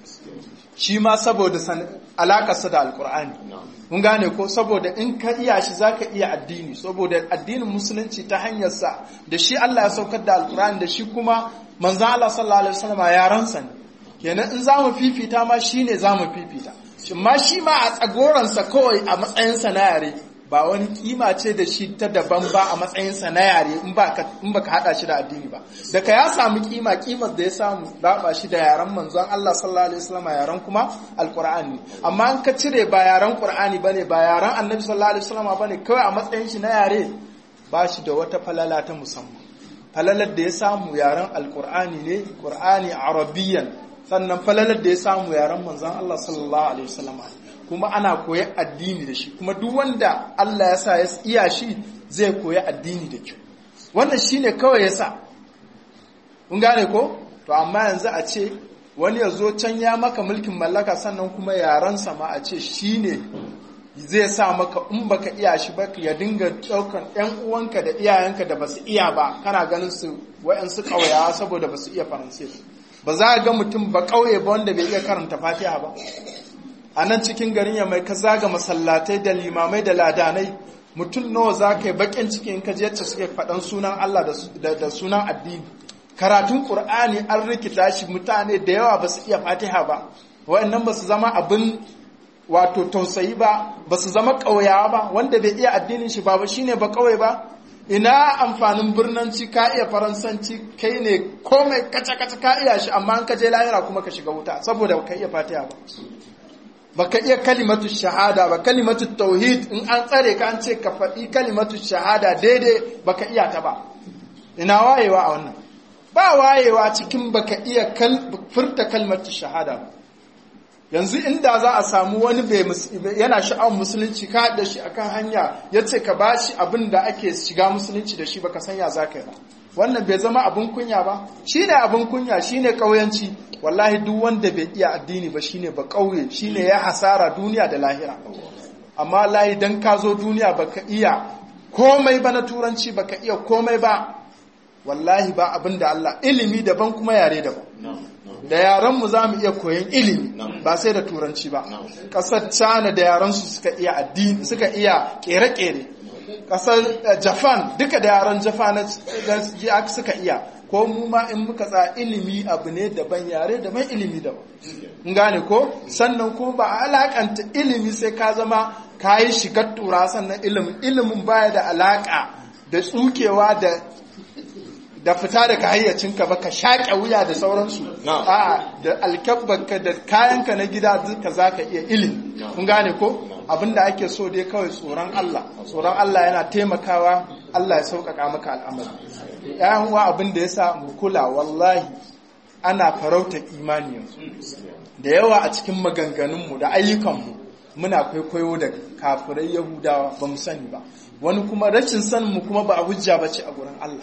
shi ma saboda alakarsa da alkur'ani mun gane ko saboda in ka iya shi zaka iya addini saboda addinin musulunci ta hanyarsa da shi Allah ya saukar da alkur'ani da shi kuma manzon Allah sallallahu alaihi wasallam yaransa ne kenan in zamu fifita ma shine zamu fifita shin ma shi ma a tsagoransa kawai a matsayinsa na yare ba wani kima ce da shi ta daban ba a matsayinsa na yare in ba ka hada shi da addini ba daga ya samu kima kimar da ya samu raba shi da yaren manzon Allah sallallahu alaihi wasallam yaren kuma alqur'ani amma an ka cire ba yaren qur'ani bane ba yaren annabi sallallahu alaihi wasallam bane kawai a matsayin shi na yare ba shi da wata falala ta musamman falalar da ya samu yaren alqur'ani ne qur'ani arabiyyan sannan falalar da ya samu yaren manzon Allah sallallahu alaihi wasallam kuma ana koya addini da shi kuma duk wanda Allah ya sa ya iya shi zai koya addini da kyau wannan shine kawai ya sa kun gane ko to amma yanzu a ce wani ya zo can ya maka mulkin mallaka sannan kuma yaransa ma a ce shine zai sa maka in baka iya shi ba ya dinga daukan ɗan uwanka da iyayenka da basu iya ba kana ganin su wayansu ƙauyawa saboda basu iya faransai ba za ga mutum ba ƙauye ba wanda bai iya karanta fatiha ba a nan cikin garin ya mai ka zaga masallatai da limamai da ladanai mutum nawa za ka yi bakin ciki in ka je yacce suke faɗan sunan Allah da sunan addini karatun ƙur'ani an rikita shi mutane da yawa ba su iya fatiha ba wa'annan ba su zama abin wato tausayi ba ba su zama ƙauyawa ba wanda bai iya addinin shi ba ba shine ba ƙauye ba ina amfanin birnanci ka iya faransanci kai ne komai kaca-kaca ka iya shi amma an ka je lahira kuma ka shiga wuta saboda ka iya fatiha ba baka iya kalimatu shahada ba kalimatu tauhid in an tsare ka an ce ka faɗi kalimatu shahada daidai baka iya ta ba ina wayewa a wannan ba wayewa cikin baka iya furta kalmatu shahada ba yanzu inda za a samu wani yana sha'awar musulunci ka da shi akan hanya ya ce ka ba shi abin da ake shiga musulunci da shi baka sanya za ka yi ba wannan bai zama abin kunya ba shi ne abin kunya shi ne ƙauyanci wallahi duk wanda bai iya addini ba shi ne ba ƙauye shi ne ya hasara duniya da lahira amma lahi don ka zo duniya baka iya komai ba na turanci baka iya komai ba wallahi ba abin da Allah ilimi daban kuma yare daban da yaranmu za mu iya koyon ilimi ba sai da turanci ba ƙasar china da yaransu suka iya addini suka iya ƙere-ƙere ƙasar japan duka da yaran japan suka iya ko mu ma in muka tsa ilimi abu ne daban yare daban ilimi daban in gane ko sannan ko ba a alakanta ilimi sai ka zama ka yi shigar tura sannan ilimin ilimin baya da alaka da tsukewa da da fita daga hayyacinka ba ka shaƙe wuya da sauransu a da alkabbanka da kayanka na gida duka za ka iya ilimi kun gane ko abinda ake so dai kawai tsoron Allah tsoron Allah yana taimakawa Allah ya sauƙaƙa maka al'amari ‘yan uwa abin da ya sa mu kula wallahi ana farauta imani yanzu da yawa a cikin maganganunmu da ayyukanmu muna kwaikwayo da kafirai yahudawa ba mu sani ba wani kuma rashin saninmu kuma ba a hujja ba ce a gurin Allah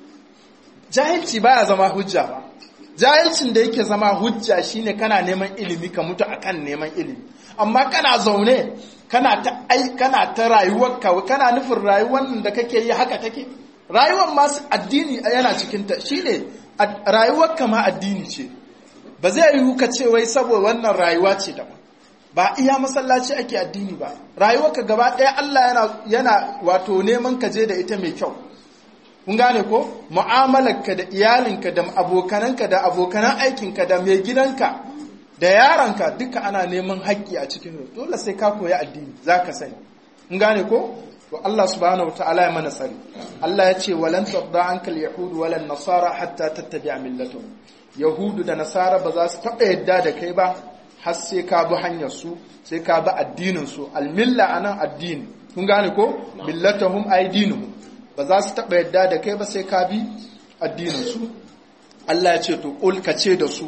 jahilci baya zama hujja ba jahilcin da yake zama hujja shine kana neman ilimi ka mutu akan neman ilimi amma kana zaune kana ta ai kana ta rayuwarka kana nufin rayuwar da kake yi haka take rayuwar masu addini yana cikin ta shine rayuwarka ma addini ce ba zai yiwu ka ce wai saboda wannan rayuwa ce daban ba iya masallaci ake addini ba rayuwarka gaba ɗaya Allah yana yana wato neman ka je da ita mai kyau kun gane ko mu'amalarka da iyalinka da abokananka da abokanan aikinka da mai gidanka da yaranka duka ana neman haƙƙi a cikin dole sai ka koyi addini zaka sani kun gane ko to Allah subhanahu wataala ya mana tsari Allah ya ce walan tabda ankal yahud walan nasara hatta tattabi'a millatuhum yahudu da nasara ba za su taɓa yadda da kai ba har sai ka bi hanyar su sai ka bi addinin su almilla anan addini kun gane ko millatuhum ay dinuhum ba za su taɓa yadda da kai ba sai ka bi addininsu Allah ya ce to ƙul ka ce da su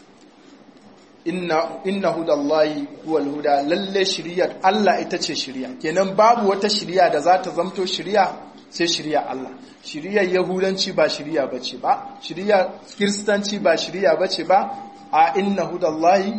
inna hudallahi huwal huda lalle shiriyar Allah ita ce shiriya kenan babu wata shiriya da za ta zamto shiriya sai shiriya Allah shiriyar yahudanci ba shiriya bace ba shiriyar kiristanci ba shiriya bace ba a inna hudallahi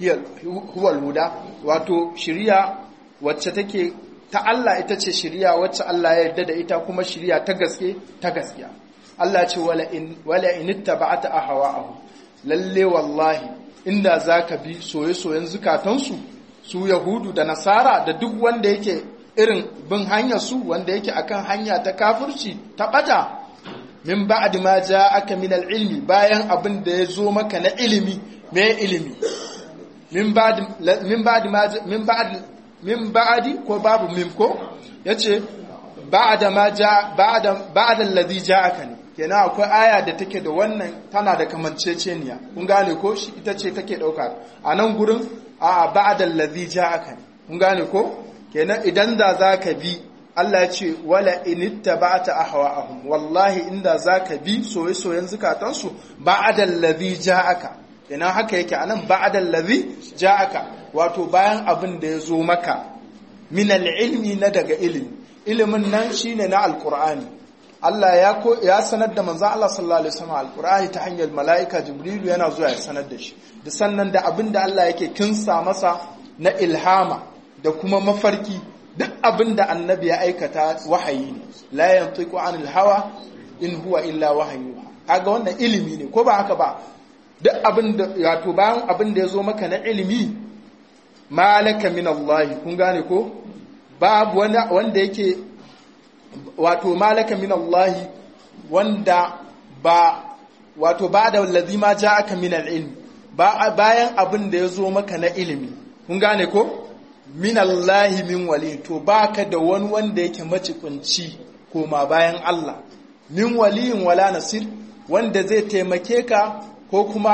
huwal huda wato shiriya wacce take ta Allah ita ce shiriya wacce Allah ya yarda da ita kuma shiriya ta gaske ta gaskiya Allah ce wala in wala in ittaba'ata ahwa'ahum lalle wallahi inda zaka bi soye-soyen zukatansu su yahudu da nasara da duk wanda yake irin bin hanyar su wanda yake akan hanya ta kafirci ta bata min ba'd ma ja'aka min al-ilmi bayan abin da ya zo maka na ilimi me ilimi min ba'd min ba'd ma min ba'd min ba'adi ko babu mim ko yace ba'da ma ja ba'da ba'da alladhi ja'aka ne kenan akwai aya da take da wannan tana da kamanceceniya kun gane ko shi ita ce take dauka a nan gurin a ba'da alladhi ja'aka ne kun gane ko kenan idan da zaka bi Allah ya ce wala inittaba'ta ahwa'ahum wallahi inda zaka bi soye-soyen zukatansu ba'da alladhi ja'aka kenan haka yake anan ba'da alladhi ja'aka wato bayan abin da ya zo maka min ilmi na daga ilimi ilimin nan shine na alqur'ani Allah ya ko ya sanar da manzon Allah sallallahu alaihi wasallam alqur'ani ta hanyar malaika jibrilu yana zuwa ya sanar da shi da sannan da abin da Allah yake kinsa masa na ilhama da kuma mafarki duk abin da annabi ya aikata wahayi ne la yantiqu anil hawa in huwa illa wahyu kaga wannan ilimi ne ko ba haka ba duk abin da wato bayan abin da ya zo maka na ilimi malaka min Allah kun gane ko babu wanda yake wato malaka min Allah wanda ba wato ba da wallazi ma ja'aka min al-ilm bayan abin da ya zo maka na ilimi kun gane ko min Allah min wali to baka da wani wanda yake macikunci koma bayan Allah min waliyin wala nasir wanda zai taimake ka ko kuma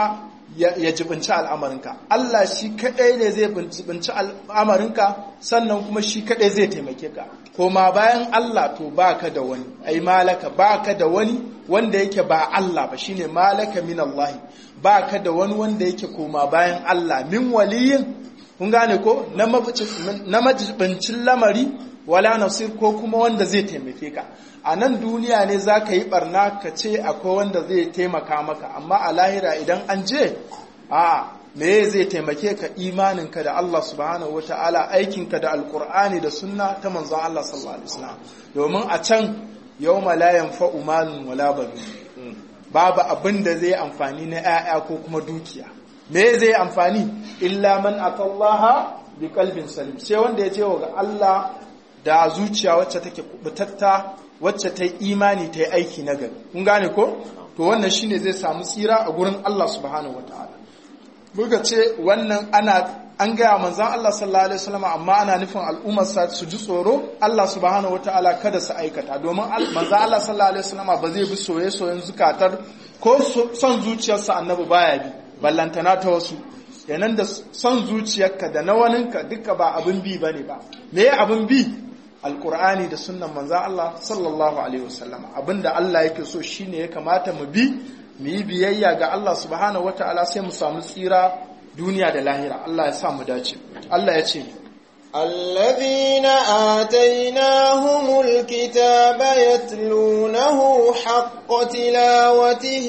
ya jibinci al'amarinka Allah shi kaɗai ne zai jibinci al'amarinka sannan kuma shi kaɗai zai taimake ka koma bayan Allah to baka da wani ai malaka baka da wani wanda yake ba Allah ba shine malaka min Allah baka da wani wanda yake koma bayan Allah min waliyin kun gane ko na majibincin lamari wala nasir ko kuma wanda zai taimake ka a nan duniya ne za ka yi barna ka ce akwai wanda zai taimaka maka amma a lahira idan an je a me zai taimake ka imaninka da Allah subhanahu wa ta'ala aikinka da alkur'ani da sunna ta manzon Allah sallallahu alaihi wasallam domin a can yawma la yanfa'u malun wala banun babu abin da zai amfani na 'ya'ya ko kuma dukiya me zai amfani illa man atallaha bi qalbin salim sai wanda ya ce wa Allah da zuciya wacce take kubutatta wacce ta yi imani ta yi aiki na gari kun gane ko to wannan shine zai samu tsira a gurin Allah subhanahu wataala buga ce wannan ana an gaya manzan Allah sallallahu alaihi wasallam amma ana nufin al'ummar sa su ji tsoro Allah subhanahu wataala kada su aikata domin manzan Allah sallallahu alaihi wasallam ba zai bi soye-soyen zukatar ko son zuciyarsa annabi baya bi ballantana ta wasu yanan da son zuciyarka da na waninka duka ba abin bi bane ba me abin bi alkur'ani da sunnan manzan Allah sallallahu alaihi wasallama abinda Allah yake so shine ya kamata mu bi mu yi biyayya ga Allah subhanahu wataala sai mu samu tsira duniya da lahira Allah ya sa mu dace Allah ya ce الذين آتيناهم الكتاب يتلونه حق تلاوته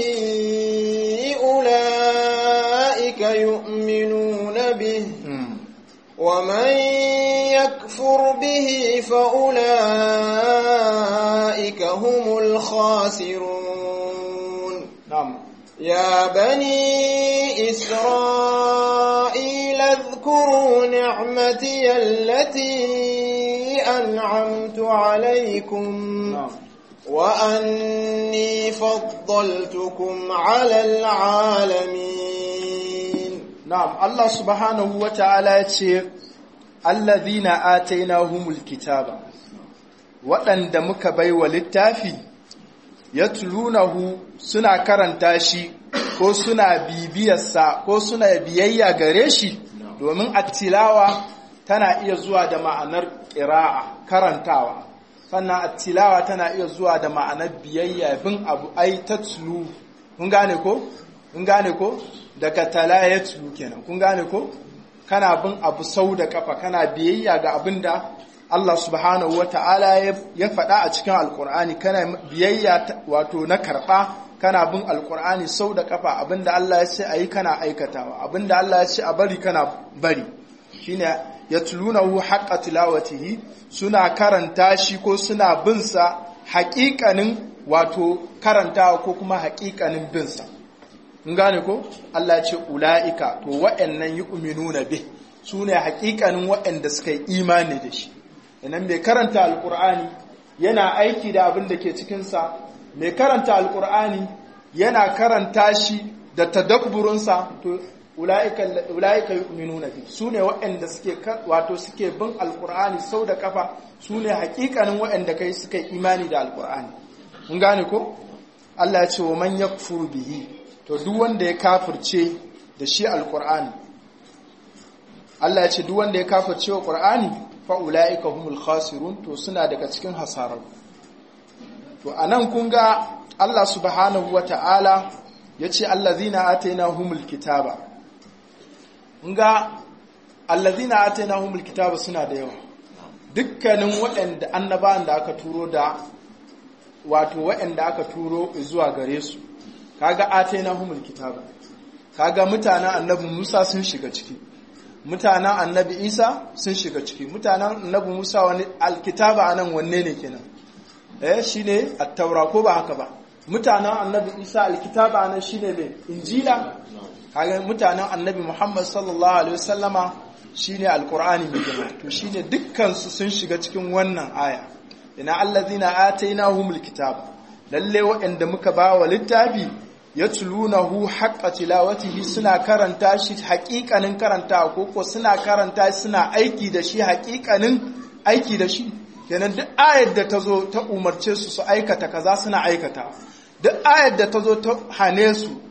أولئك يؤمنون به ومن يكفر به فأولئك هم الخاسرون نعم يا بني إسرائيل اذكروا نعمتي التي أنعمت عليكم نعم وأني فضلتكم على العالمين Na'am, Allah subhanahu wa ta'ala ya ce, Allazina atainahumul kitaba, waɗanda muka bai wa littafi, ya tulunahu suna karanta shi, ko suna bibiyarsa, ko suna biyayya gare shi, domin attilawa tana iya zuwa da ma'anar ƙira'a, karantawa. Sannan attilawa tana iya zuwa da ma'anar biyayya bin abu ai ta tulu, kun gane ko? Kun gane ko? daga talayatu kenan kun gane ko kana bin abu sau da kafa kana biyayya ga abin da Allah subhanahu wata'ala ya faɗa a cikin alkur'ani kana biyayya wato na karɓa kana bin alkur'ani sau da kafa abin da Allah ya ce a yi kana aikatawa abin da Allah ya ce a bari kana bari shine yatlunahu haqqa tilawatihi suna karanta shi ko suna bin sa haƙiƙanin wato karantawa ko kuma haƙiƙanin bin sa in gane ko Allah ce ula'ika to wa'annan yi uminuna be su ne hakikanin wa'anda suka yi imani da shi inan mai karanta alkur'ani yana aiki da abin da ke cikinsa mai karanta alkur'ani yana karanta shi da tadabburinsa to ula'ika yi uminuna be su ne wa'anda suke wato suke bin alkur'ani sau da kafa su ne hakikanin wa'anda kai suka yi imani da alkur'ani in gane ko Allah ya ce wa man yakfuru bihi to duk wanda ya kafirce da shi alkur'ani Allah ya ce duk wanda ya kafirce wa qur'ani fa ulaika humul khasirun to suna daga cikin hasarar to anan kun ga Allah subhanahu wata'ala yace allazina atainahumul kitaba kun ga allazina atainahumul kitaba suna da yawa dukkanin waɗanda annabawan da aka turo da wato waɗanda aka turo zuwa gare su kaga atainahumul kitaba kaga mutanen annabi Musa sun shiga ciki mutanen annabi Isa sun shiga ciki mutanen annabi Musa wani alkitaba anan wanne ne kenan eh shine at-taura ko ba haka ba mutanen annabi Isa alkitaba anan shine me injila kaga mutanen annabi Muhammad sallallahu alaihi wasallama shine alqur'ani mai girma to shine dukkan su sun shiga cikin wannan aya ina allazina atainahumul kitaba lalle waɗanda muka ba wa littafi ya tulunahu haƙƙa tilawatihi suna karanta shi haƙiƙanin karanta ko ko suna karanta suna aiki da shi haƙiƙanin aiki da shi kenan duk ayar da ta zo ta umarce su su aikata kaza suna aikata duk ayar da ta zo ta hane su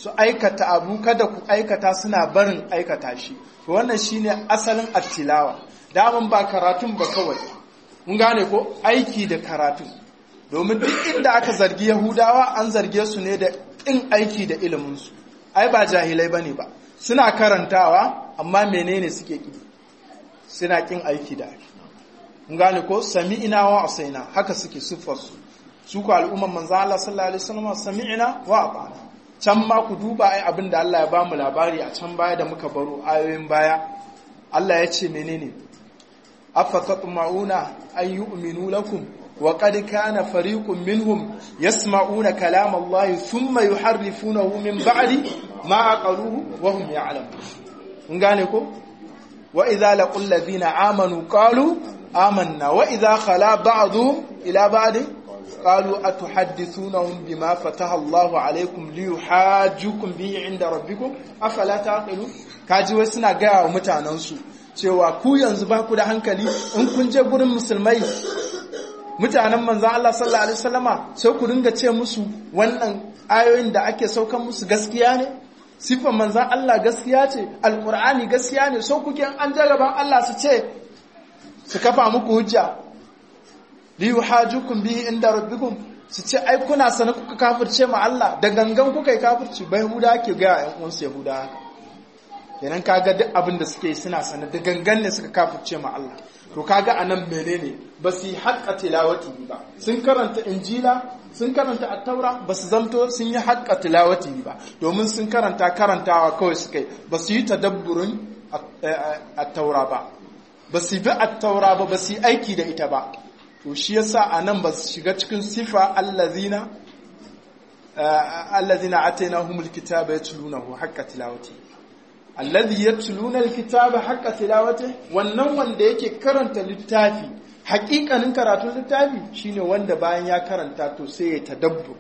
su aikata abu kada ku aikata suna barin aikata shi to wannan shine asalin attilawa daman ba karatun ba kawai mun gane ko aiki da karatun domin duk inda aka zargi yahudawa an zarge su ne da ƙin aiki da iliminsu ai ba jahilai bane ba suna karantawa amma menene suke ƙi suna ƙin aiki da aiki mun gane ko sami'ina wa asaina haka suke siffarsu su ku al'umman manzo Allah sallallahu alaihi wasallam sami'ina wa ata'na can ma ku duba ai abin da Allah ya ba mu labari a can baya da muka baro ayoyin baya Allah ya ce menene afa tatma'una an yu'minu lakum wa qad kana fariqun minhum yasma'una kalam Allah thumma yuharrifunahu min ba'di ma aqaluhu wa hum ya'lamun mun gane ko wa idza laqul ladina amanu qalu amanna wa idza khala ba'dhum ila ba'd قالوا أتحدثونهم بما فتح الله عليكم ليحاجوكم به عند ربكم أفلا تعقلون kaji wai suna gaya wa mutanensu cewa ku yanzu ba ku da hankali in kun je gurin musulmai mutanen manzan Allah sallallahu alaihi wasallama sai ku dinga ce musu wannan ayoyin da ake saukan musu gaskiya ne sifan manzan Allah gaskiya ce alqur'ani gaskiya ne so kuke an jaraban Allah su ce su kafa muku hujja li yuhajukum bihi inda rabbikum su ce ai kuna sana kuka kafirce ma Allah da gangan kuka yi kafirci bai huda ke ga ƴan uwansu yahuda haka kenan kaga duk abin da suke suna sana da gangan ne suka kafirce ma Allah to kaga anan menene ba su yi haƙƙa tilawati ba sun karanta injila sun karanta attaura ba su zamto sun yi haƙƙa tilawati ba domin sun karanta karantawa kawai suka yi ba su yi tadabburin attaura ba ba su bi attaura ba ba su yi aiki da ita ba to shi yasa anan ba su shiga cikin sifa allazina allazina atainahumul kitaba yatlunahu haqqa tilawati allazi yatluna alkitaba haqqa tilawati wannan wanda yake karanta littafi haƙiƙanin karatun littafi shine wanda bayan ya karanta to sai ya tadabbur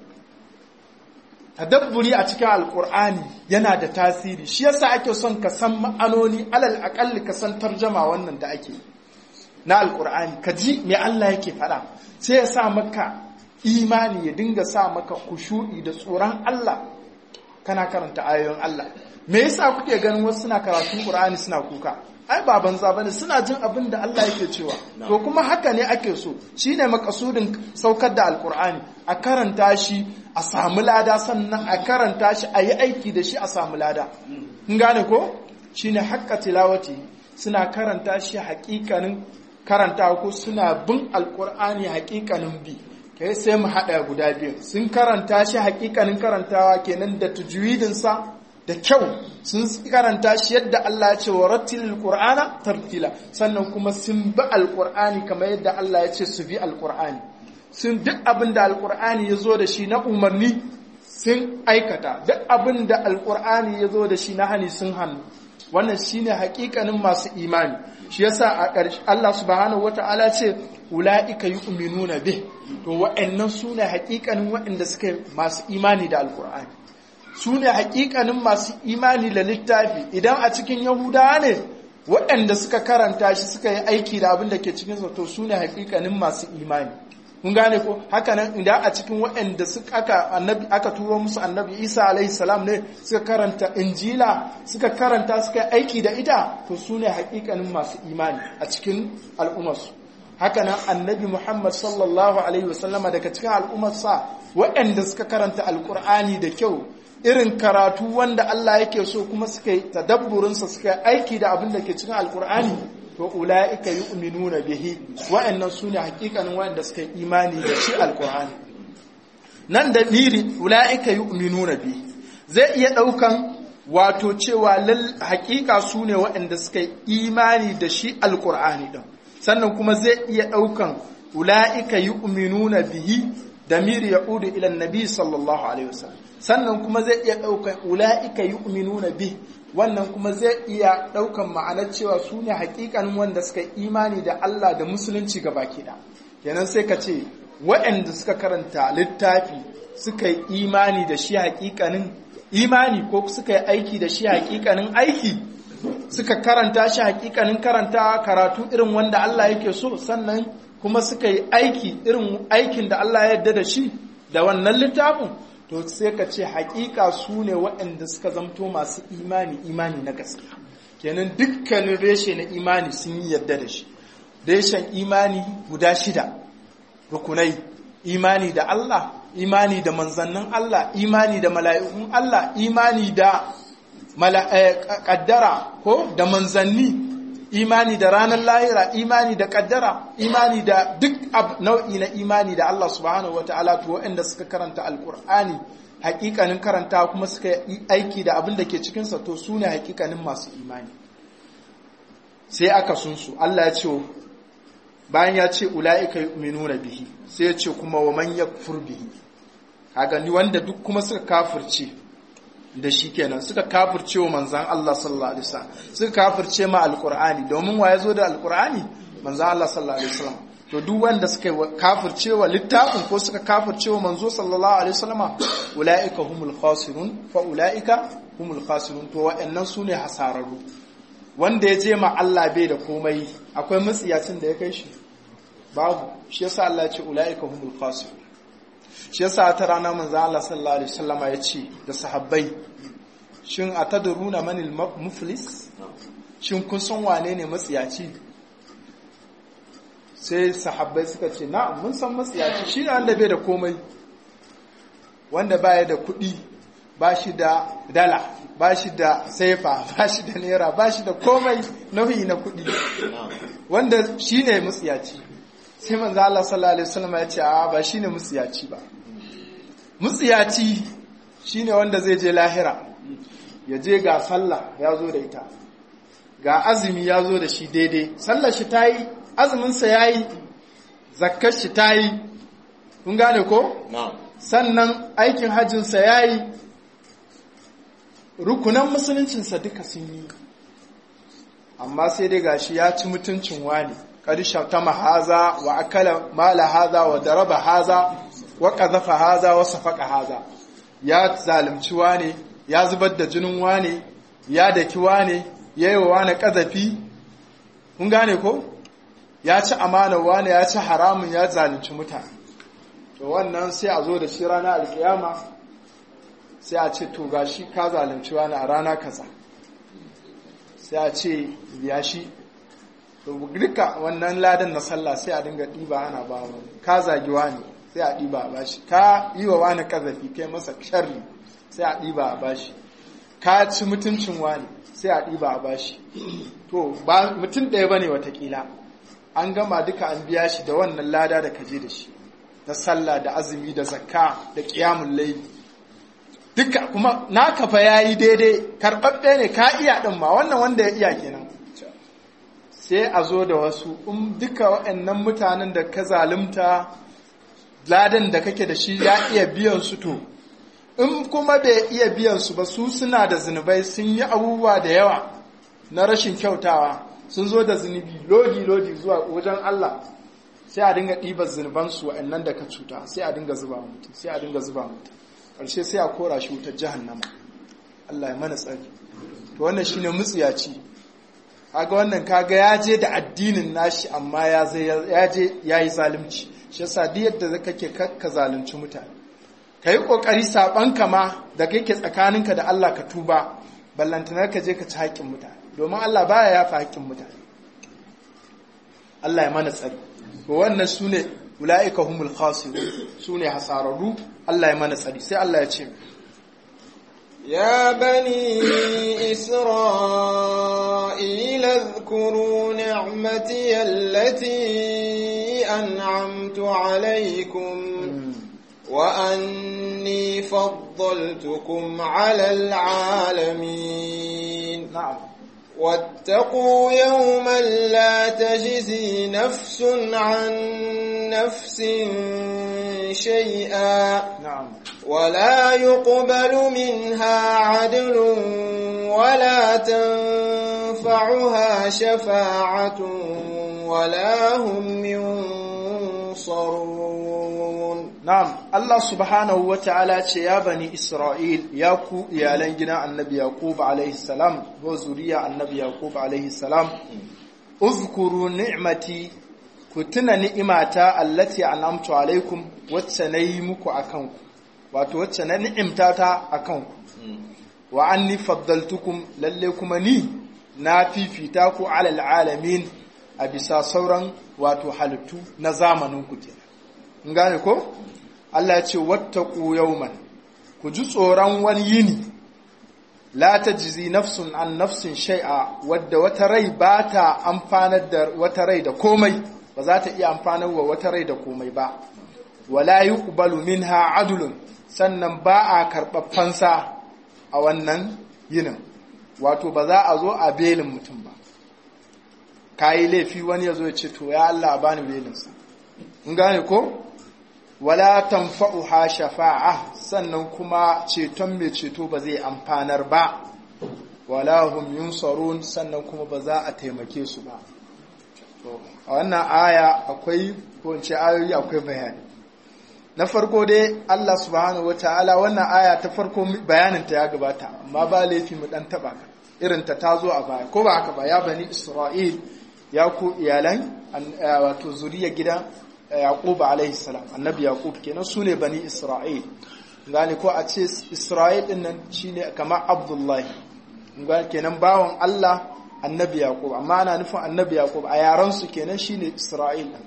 tadabburi a cikin alkur'ani yana da tasiri shi yasa ake son ka san ma'anoni alal aƙalli ka san tarjama wannan da ake na alkur'ani ka ji me Allah yake faɗa sai ya sa maka imani ya dinga sa maka kushu'i da tsoron Allah kana karanta ayoyin Allah me yasa kuke ganin wasu suna karatun Qur'ani suna kuka ai ba banza bane suna jin abin da Allah yake cewa to kuma haka ne ake so shine makasudin saukar da alkur'ani a karanta shi a samu lada sannan a karanta shi a yi aiki da shi a samu lada kun gane ko shine haqqa tilawati suna karanta shi haƙiƙanin karanta ko suna bin alkur'ani haƙiƙanin bi kai sai mu haɗa guda biyu sun karanta shi haƙiƙanin karantawa kenan da tajwidinsa da kyau sun karanta shi yadda Allah ya ce wa rattilil qur'ana tartila sannan kuma sun bi alqur'ani kamar yadda Allah ya ce su bi alqur'ani sun duk abin da alqur'ani ya zo da shi na umarni sun aikata duk abin da alqur'ani ya zo da shi na hani sun hannu wannan shine hakikanin masu imani shi yasa a ƙarshe Allah subhanahu wata'ala ce ulaika yu'minuna bih to wa'annan sune hakikanin waɗanda suka masu imani da alqur'ani su ne hakikanin masu imani da littafi idan a cikin yahudawa ne waɗanda suka karanta shi suka yi aiki da abin da ke cikin to su ne hakikanin masu imani kun gane ko hakanan idan a cikin waɗanda suka aka annabi aka turo musu annabi Isa alaihi salam ne suka karanta injila suka karanta suka yi aiki da ita to su ne hakikanin masu imani a cikin al'ummarsu hakanan annabi Muhammad sallallahu alaihi wasallama daga cikin al'ummarsa waɗanda suka karanta alkur'ani da kyau irin karatu wanda Allah yake so kuma suka yi tadabburinsa suka yi aiki da abin da ke cikin alkur'ani to ula'ika yu'minuna bihi wa'annan sune hakikanin wa'anda suka yi imani da shi alkur'ani nan da miri ula'ika yu'minuna bihi zai iya daukan wato cewa lal hakika sune wa'anda suka yi imani da shi alkur'ani din sannan kuma zai iya daukan ula'ika yu'minuna bihi damiri ya'udu ila annabi sallallahu alaihi wasallam sannan kuma zai iya ɗaukan ula'ika yu'minuna bi wannan kuma zai iya ɗaukan ma'anar cewa su ne haƙiƙanin wanda suka imani da Allah da musulunci ga baki da kenan sai ka ce waɗanda suka karanta littafi suka yi imani da shi haƙiƙanin imani ko suka yi aiki da shi haƙiƙanin aiki suka karanta shi haƙiƙanin karanta karatu irin wanda Allah yake so sannan kuma suka yi aiki irin aikin da Allah ya yarda da shi da wannan littafin to to sai ka ce haƙiƙa su ne waɗanda suka zamto masu imani imani na gaskiya kenan dukkanin reshe na imani sun yi yadda da shi reshen imani guda shida rukunai imani da Allah imani da manzannin Allah imani da mala'ikun Allah imani da kaddara ko da manzanni imani da ranar lahira imani da kaddara imani da duk nau'i na imani da Allah subhanahu wataala to waɗanda suka karanta alkur'ani hakikanin karanta kuma suka yi aiki da abin da ke cikinsa to su ne hakikanin masu imani sai aka sun su Allah ya ce bayan ya ce ula'ika yu'minuna bihi sai ya ce kuma wa man yakfur bihi kaga ni wanda duk kuma suka kafirce da shi kenan suka kafirce wa manzan Allah sallallahu alaihi wasallam suka kafirce ma alqur'ani domin wa yazo da alqur'ani manzan Allah sallallahu alaihi wasallam to duk wanda suka kafirce wa littafin ko suka kafirce wa manzo sallallahu alaihi wasallam ulaika humul khasirun fa ulaika humul khasirun to wa'annan sune hasararru wanda ya je ma Allah bai da komai akwai matsiyacin da ya kai shi babu shi yasa Allah ya ce ulaika humul khasirun shi yasa ta rana manzo Allah sallallahu alaihi wasallam ya ce da sahabbai shin atadruna manil muflis shin kun san wane ne matsiyaci sai sahabbai suka ce na'am mun san matsiyaci shi ne wanda bai da komai wanda baya da kuɗi ba shi da dala ba shi da saifa ba shi da naira ba shi da komai nauyi na kuɗi wanda shi ne matsiyaci sai manzo Allah sallallahu alaihi wasallam ya ce a ba shine mutsiyaci ba mutsiyaci shine wanda zai je lahira ya je ga sallah ya zo da ita ga azumi ya zo da shi daidai sallar shi ta yi azuminsa ya yi zakkar shi ta yi kun gane ko? sannan aikin hajjinsa ya yi rukunan musuluncinsa duka sun yi amma sai dai gashi ya ci mutuncin wani ƙarshen ta mahaza wa akala mala haza wa daraba haza wa ƙazafa haza wa safaka haza ya zalimci wane ya zubar da jinin wane ya daki wane ya yi wa wane ƙazafi kun gane ko ya ci amana wane ya ci haramun ya zalunci mutane to wannan sai a zo da shi rana alkiyama sai a ce to gashi ka zalunci wani a rana kaza sai a ce ya shi duka wannan ladan na sallah sai a dinga ɗiba ana ba wani ka zagi wani sai a ɗiba a bashi ka yi wa wani kazafi kai masa sharri sai a ɗiba a bashi ka ci mutuncin wani sai a ɗiba a bashi to ba mutum ɗaya bane watakila an gama duka an biya shi da wannan lada da kaje da shi na sallah da azumi da zakka da ƙiyamun laifi duka kuma naka fa yayi daidai karɓaɓɓe ne ka iya ɗin ma wannan wanda ya iya kenan sai a zo da wasu in duka waɗannan mutanen da ka zalunta ladan da kake da shi ya iya biyan su to in kuma bai iya biyan su ba su suna da zunubai sun yi abubuwa da yawa na rashin kyautawa sun zo da zunubi lodi lodi zuwa wajen Allah sai a dinga ɗibar zunuban su waɗannan da ka cuta sai a dinga zuba mutum sai a dinga zuba mutum ƙarshe sai a kora shi wutar jahannama Allah ya mana tsari to wannan shine mutsiyaci kaga wannan kaga ya je da addinin nashi amma ya je ya yi zalunci shi yasa duk yadda kake ka zalunci mutane ka yi ƙoƙari saɓanka ma da kake tsakaninka da Allah ka tuba ballantanar ka je ka ci haƙƙin mutane domin Allah baya yafa haƙƙin mutane Allah ya mana tsari to wannan su ne ula'ika humul khasirun su ne hasararru Allah ya mana tsari sai Allah ya ce يا بني إسرائيل اذكروا نعمتي التي أنعمت عليكم وأني فضلتكم على العالمين نعم واتقوا يوما لا تجزي نفس عن نفس شيئا نعم ولا يقبل منها عدل ولا تنفعها شفاعة ولا هم ينصرون Na'am, Allah subhanahu wa ta'ala ce ya bani Isra'il ya ku iyalan gidan annabi Yaqub alaihi salam, ko zuriya annabi Yaqub alaihi salam, uzkuru ni'mati ku tuna ni'imata allati an'amtu alaikum wacce na yi muku a kanku, wato wacce na ni'imta ta akan ku wa anni faddaltukum lalle kuma ni na fifita ku alal alamin a bisa sauran wato halittu na zamanin ku kenan in gane ko Allah ya ce wattaqu yawman ku ji tsoron wani yini la tajzi nafsun an nafsin shay'a wadda wata rai ba ta amfanar da wata rai da komai ba za ta iya amfanar wa wata rai da komai ba wala yuqbalu minha adlun sannan ba a karɓar fansa a wannan yinin wato ba za a zo a belin mutum ba ka yi laifi wani ya zo ya ce to ya Allah a bani belinsa in gane ko wala tanfa'uha shafa'a sannan kuma ceton mai ceto ba zai amfanar ba wala hum yunsarun sannan kuma ba za a taimake su ba a wannan aya akwai ko in ce ayoyi akwai bayani na farko dai Allah subhanahu wataala wannan aya ta farko bayaninta ya gabata amma ba laifi mu dan taba ka irin ta tazo a baya ko ba haka ba ya bani Isra'il ya ku iyalan wato zuriya gidan Yaqub alaihi salam annabi Yaqub kenan su ne bani Isra'il gane ko a ce Isra'il din nan shine kamar Abdullahi gane kenan bawon Allah annabi Yaqub amma ana nufin annabi Yaqub a yaran su kenan shine Isra'il din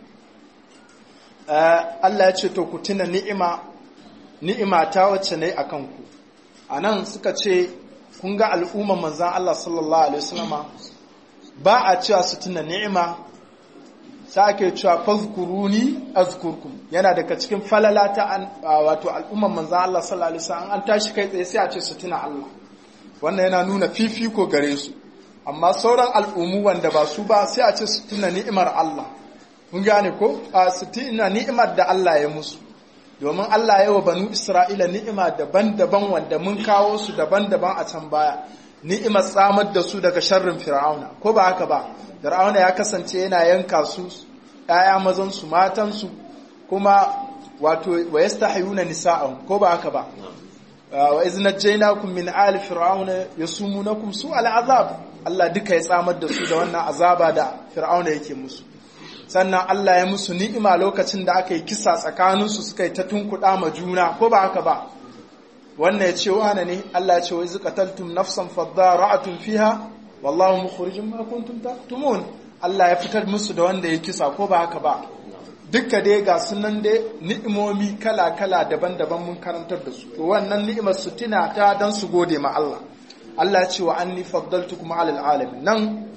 Allah ya ce to ku tuna ni'ima ni'ima ta wacce ne akan ku anan suka ce kun ga al'umman manzon Allah sallallahu alaihi wasallama ba a cewa su tuna ni'ima sai ake cewa fazkuruni azkurkum yana daga cikin falala ta wato al'umman manzon Allah sallallahu alaihi wasallam an tashi kai tsaye sai a ce su tuna Allah wannan yana nuna fifiko gare su amma sauran al'ummu wanda ba su ba sai a ce su tuna ni'imar Allah mun gane ko a su tuna ni'imar da Allah ya musu domin Allah ya wa banu Isra'ila ni'ima daban-daban wanda mun kawo su daban-daban a can baya ni'imar tsamar da su daga sharrin fir'auna ko ba haka ba fir'auna ya kasance yana yanka su ƴaƴa mazan su matan su kuma wato wa yastahiyuna nisa'ahum ko ba haka ba wa iz najaynakum min ali fir'auna yasumunakum su al'azab Allah duka ya tsamar da su da wannan azaba da fir'auna yake musu sannan Allah ya musu ni'ima lokacin da aka yi kisa tsakaninsu suka yi ta tunkuɗa ma juna ko ba haka ba wannan ya ce wane ne Allah ya ce wa izu qataltum nafsan fadara'atun fiha wallahu mukhrijum ma kuntum taktumun Allah ya fitar musu da wanda ya kisa ko ba haka ba dukka dai ga sunan dai ni'imomi kala kala daban-daban mun karantar da su to wannan ni'imar su tuna ta dan su gode ma Allah Allah ya ce wa anni faddaltukum 'alal alamin nan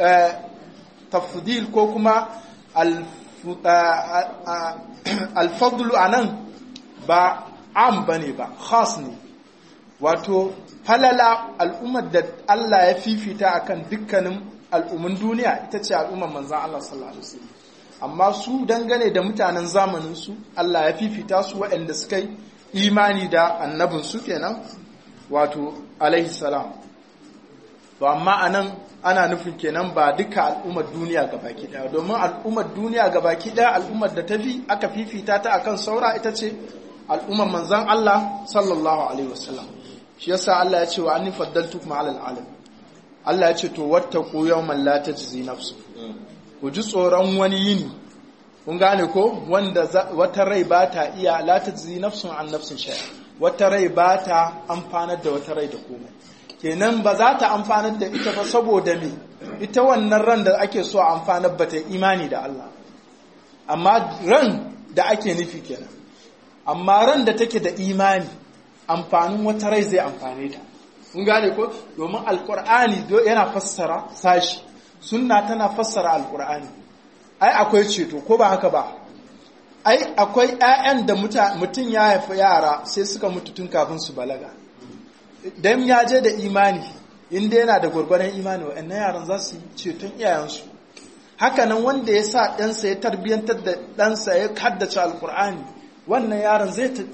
tafdil ko kuma alfadlu anan ba am bane ba khas ne wato falala al'ummar da Allah ya fifita akan dukkanin al'umman duniya ita ce al'ummar manzan Allah sallallahu alaihi wasallam amma su dangane da mutanen zamanin su Allah ya fifita su waɗanda suka yi imani da annabin su kenan wato alaihi salam to amma anan ana nufin kenan ba duka al'ummar duniya baki daya domin al'ummar duniya baki daya al'ummar da ta fi aka fifita ta akan saura ita ce al'ummar manzan Allah sallallahu alaihi wasallam shi yasa Allah ya ce wa anni faddaltukum ala alalam Allah ya ce to wattaqu yawman la tajzi nafsu ku ji tsoron wani yini kun gane ko wanda wata rai ba ta iya la tajzi nafsun an nafsin shay'a wata rai ba ta amfanar da wata rai da komai kenan ba za ta amfanar da ita ba saboda me ita wannan ran da ake so a amfanar ba ta imani da Allah amma ran da ake nufi kenan amma ran da take da imani amfanin wata rai zai amfane ta kun gane ko domin alkur'ani yana fassara sashi sunna tana fassara alkur'ani ai akwai ceto ko ba haka ba ai akwai 'ya'yan da mutum ya haifi yara sai suka mutu tun kafin su balaga dan ya je da imani inda yana da gwargwaron imani wa'annan yaran za su yi ceton iyayensu hakanan wanda ya sa ɗansa ya tarbiyyantar da ɗansa ya haddace alkur'ani wannan yaron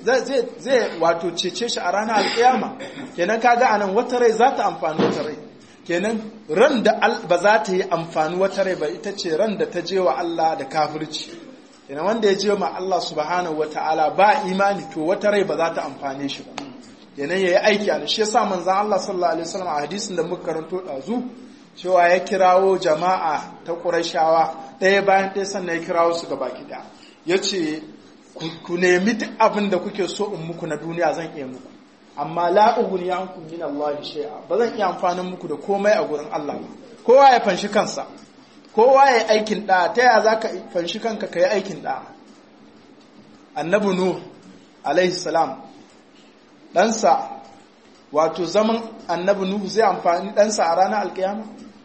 zai wato cece shi a ranar alƙiyama kenan kaga anan wata rai za ta amfani wata rai kenan ran da ba za ta yi amfani wata rai ba ita ce ran da ta je wa Allah da kafirci kenan wanda ya je ma Allah subhanahu wata'ala ba imani to wata rai ba za ta amfane shi ba kenan yayi aiki a shi yasa manzon Allah sallallahu alaihi wasallam a hadisin da muka karanto dazu cewa ya kirawo jama'a ta Qurayshawa ɗaya bayan ɗaya sannan ya kirawo su ga baki ɗaya yace ku nemi duk abin da kuke so in muku na duniya zan iya muku amma la ughni ankum min Allah shay'a ba zan iya amfanin muku da komai a gurin Allah ba kowa ya fanshi kansa kowa ya aikin da ta ya zaka fanshi kanka kai aikin da annabi nuh alaihi salam ɗansa wato zaman annabi nuhu zai amfani ɗansa a ranar alkiyama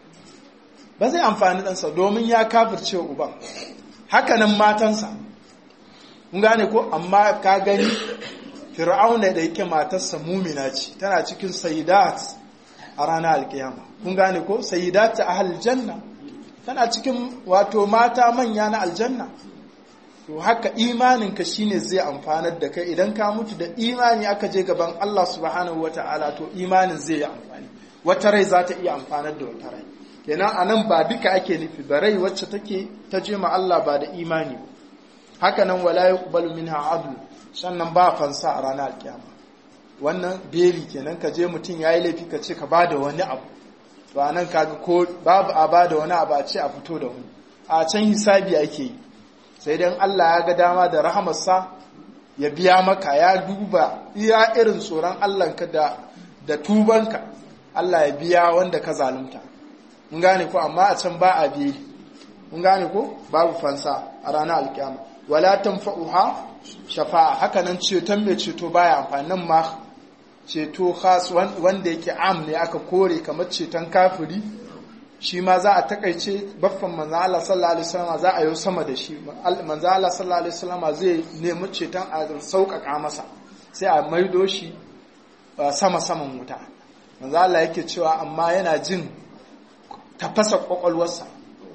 ba zai amfani ɗansa domin ya kafirce uban hakanan matansa kun gane ko amma ka gani fir'auna da yake matarsa mumina ce tana cikin sayidat a ranar alkiyama kun gane ko sayidat ta ahal janna tana cikin wato mata manya na aljanna to haka imaninka shine zai amfanar da kai idan ka mutu da imani aka je gaban Allah subhanahu wata'ala to imanin zai yi amfani wata rai za ta iya amfanar da wata rai kenan anan ba duka ake nufi ba rai wacce take ta je ma Allah ba da imani haka nan wala yuqbalu minha adl sannan ba fansa a ranar alkiyama wannan beli kenan ka je mutum yayi laifi ka ce ka bada wani abu to anan kaga ko babu a bada wani abu a ce a fito da wani a can hisabi ake yi sai dan Allah ya ga dama da rahamarsa ya biya maka ya duba iya irin tsoron Allahnka da da tubanka Allah ya biya wanda ka zalunta mun gane ko amma a can ba a biye mun gane ko babu fansa a ranar alkiyama wala tanfa'uha shafa'a haka nan ceton mai ceto baya amfani nan ma ceto khas wanda yake am ne aka kore kamar ceton kafiri shi ma za a takaice baffan manzo Allah sallallahu alaihi wasallam za a yi sama da shi manzo Allah sallallahu alaihi wasallam zai nemi ceton a sauƙaƙa masa sai a maido shi sama saman wuta manzo Allah yake cewa amma yana jin tafasa kwakwalwarsa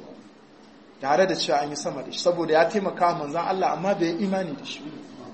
tare da cewa an yi sama da shi saboda ya taimaka manzon Allah amma bai imani da shi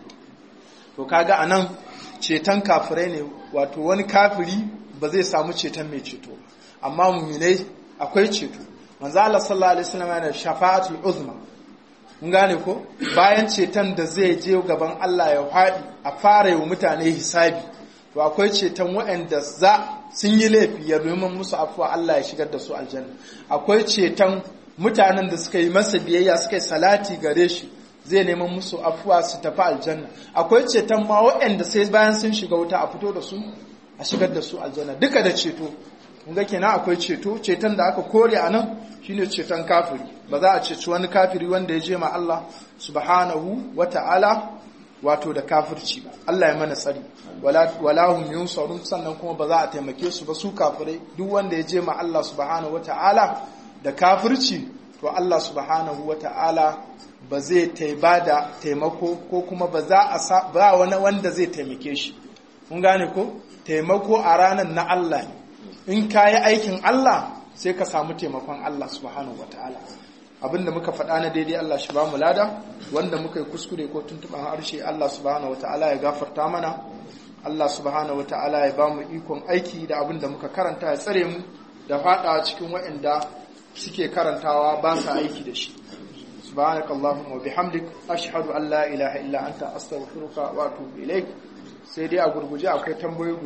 to kaga anan ceton kafirai ne wato wani kafiri ba zai samu ceton mai ceto amma muminai akwai ceto manzo Allah sallallahu alaihi wasallam yana shafa'atul uzma mun gane ko bayan ceton da zai je gaban Allah ya faɗi a fara yi mutane hisabi to akwai ceton waɗanda za sun yi laifi ya domin musu afuwa Allah ya shigar da su aljanna akwai ceton mutanen da suka yi masa biyayya suka yi salati gare shi zai neman musu afuwa su tafi aljanna akwai ceton ma waɗanda sai bayan sun shiga wuta a fito da su a shigar da su aljanna duka da ceto kun ga kenan akwai ceto ceton da aka kore a nan shine ceton kafiri ba za a ceci wani kafiri wanda ya je ma Allah subhanahu wata'ala wato da kafirci ba Allah ya mana tsari wala hum yunsarun sannan kuma ba za a taimake su ba su kafirai duk wanda ya je ma Allah subhanahu wata'ala da kafirci to Allah subhanahu wata'ala ba zai taiba da taimako ko kuma ba za a ba wani wanda zai taimake shi kun gane ko taimako a ranar na Allah ne in ka yi aikin Allah sai ka samu taimakon Allah subhanahu wa ta'ala abinda muka faɗa na daidai Allah shi ba mu lada wanda muka yi kuskure ko tuntuɓan harshe Allah subhanahu wa ta'ala ya gafarta mana Allah subhanahu wa ta'ala ya ba mu ikon aiki da abinda muka karanta ya tsare mu da faɗa cikin waɗanda suke karantawa ba sa aiki da shi سبحانك اللهم وبحمدك أشهد أن لا إله إلا أنت أستغفرك وأتوب إليك سيدي أقول akwai tambayoyi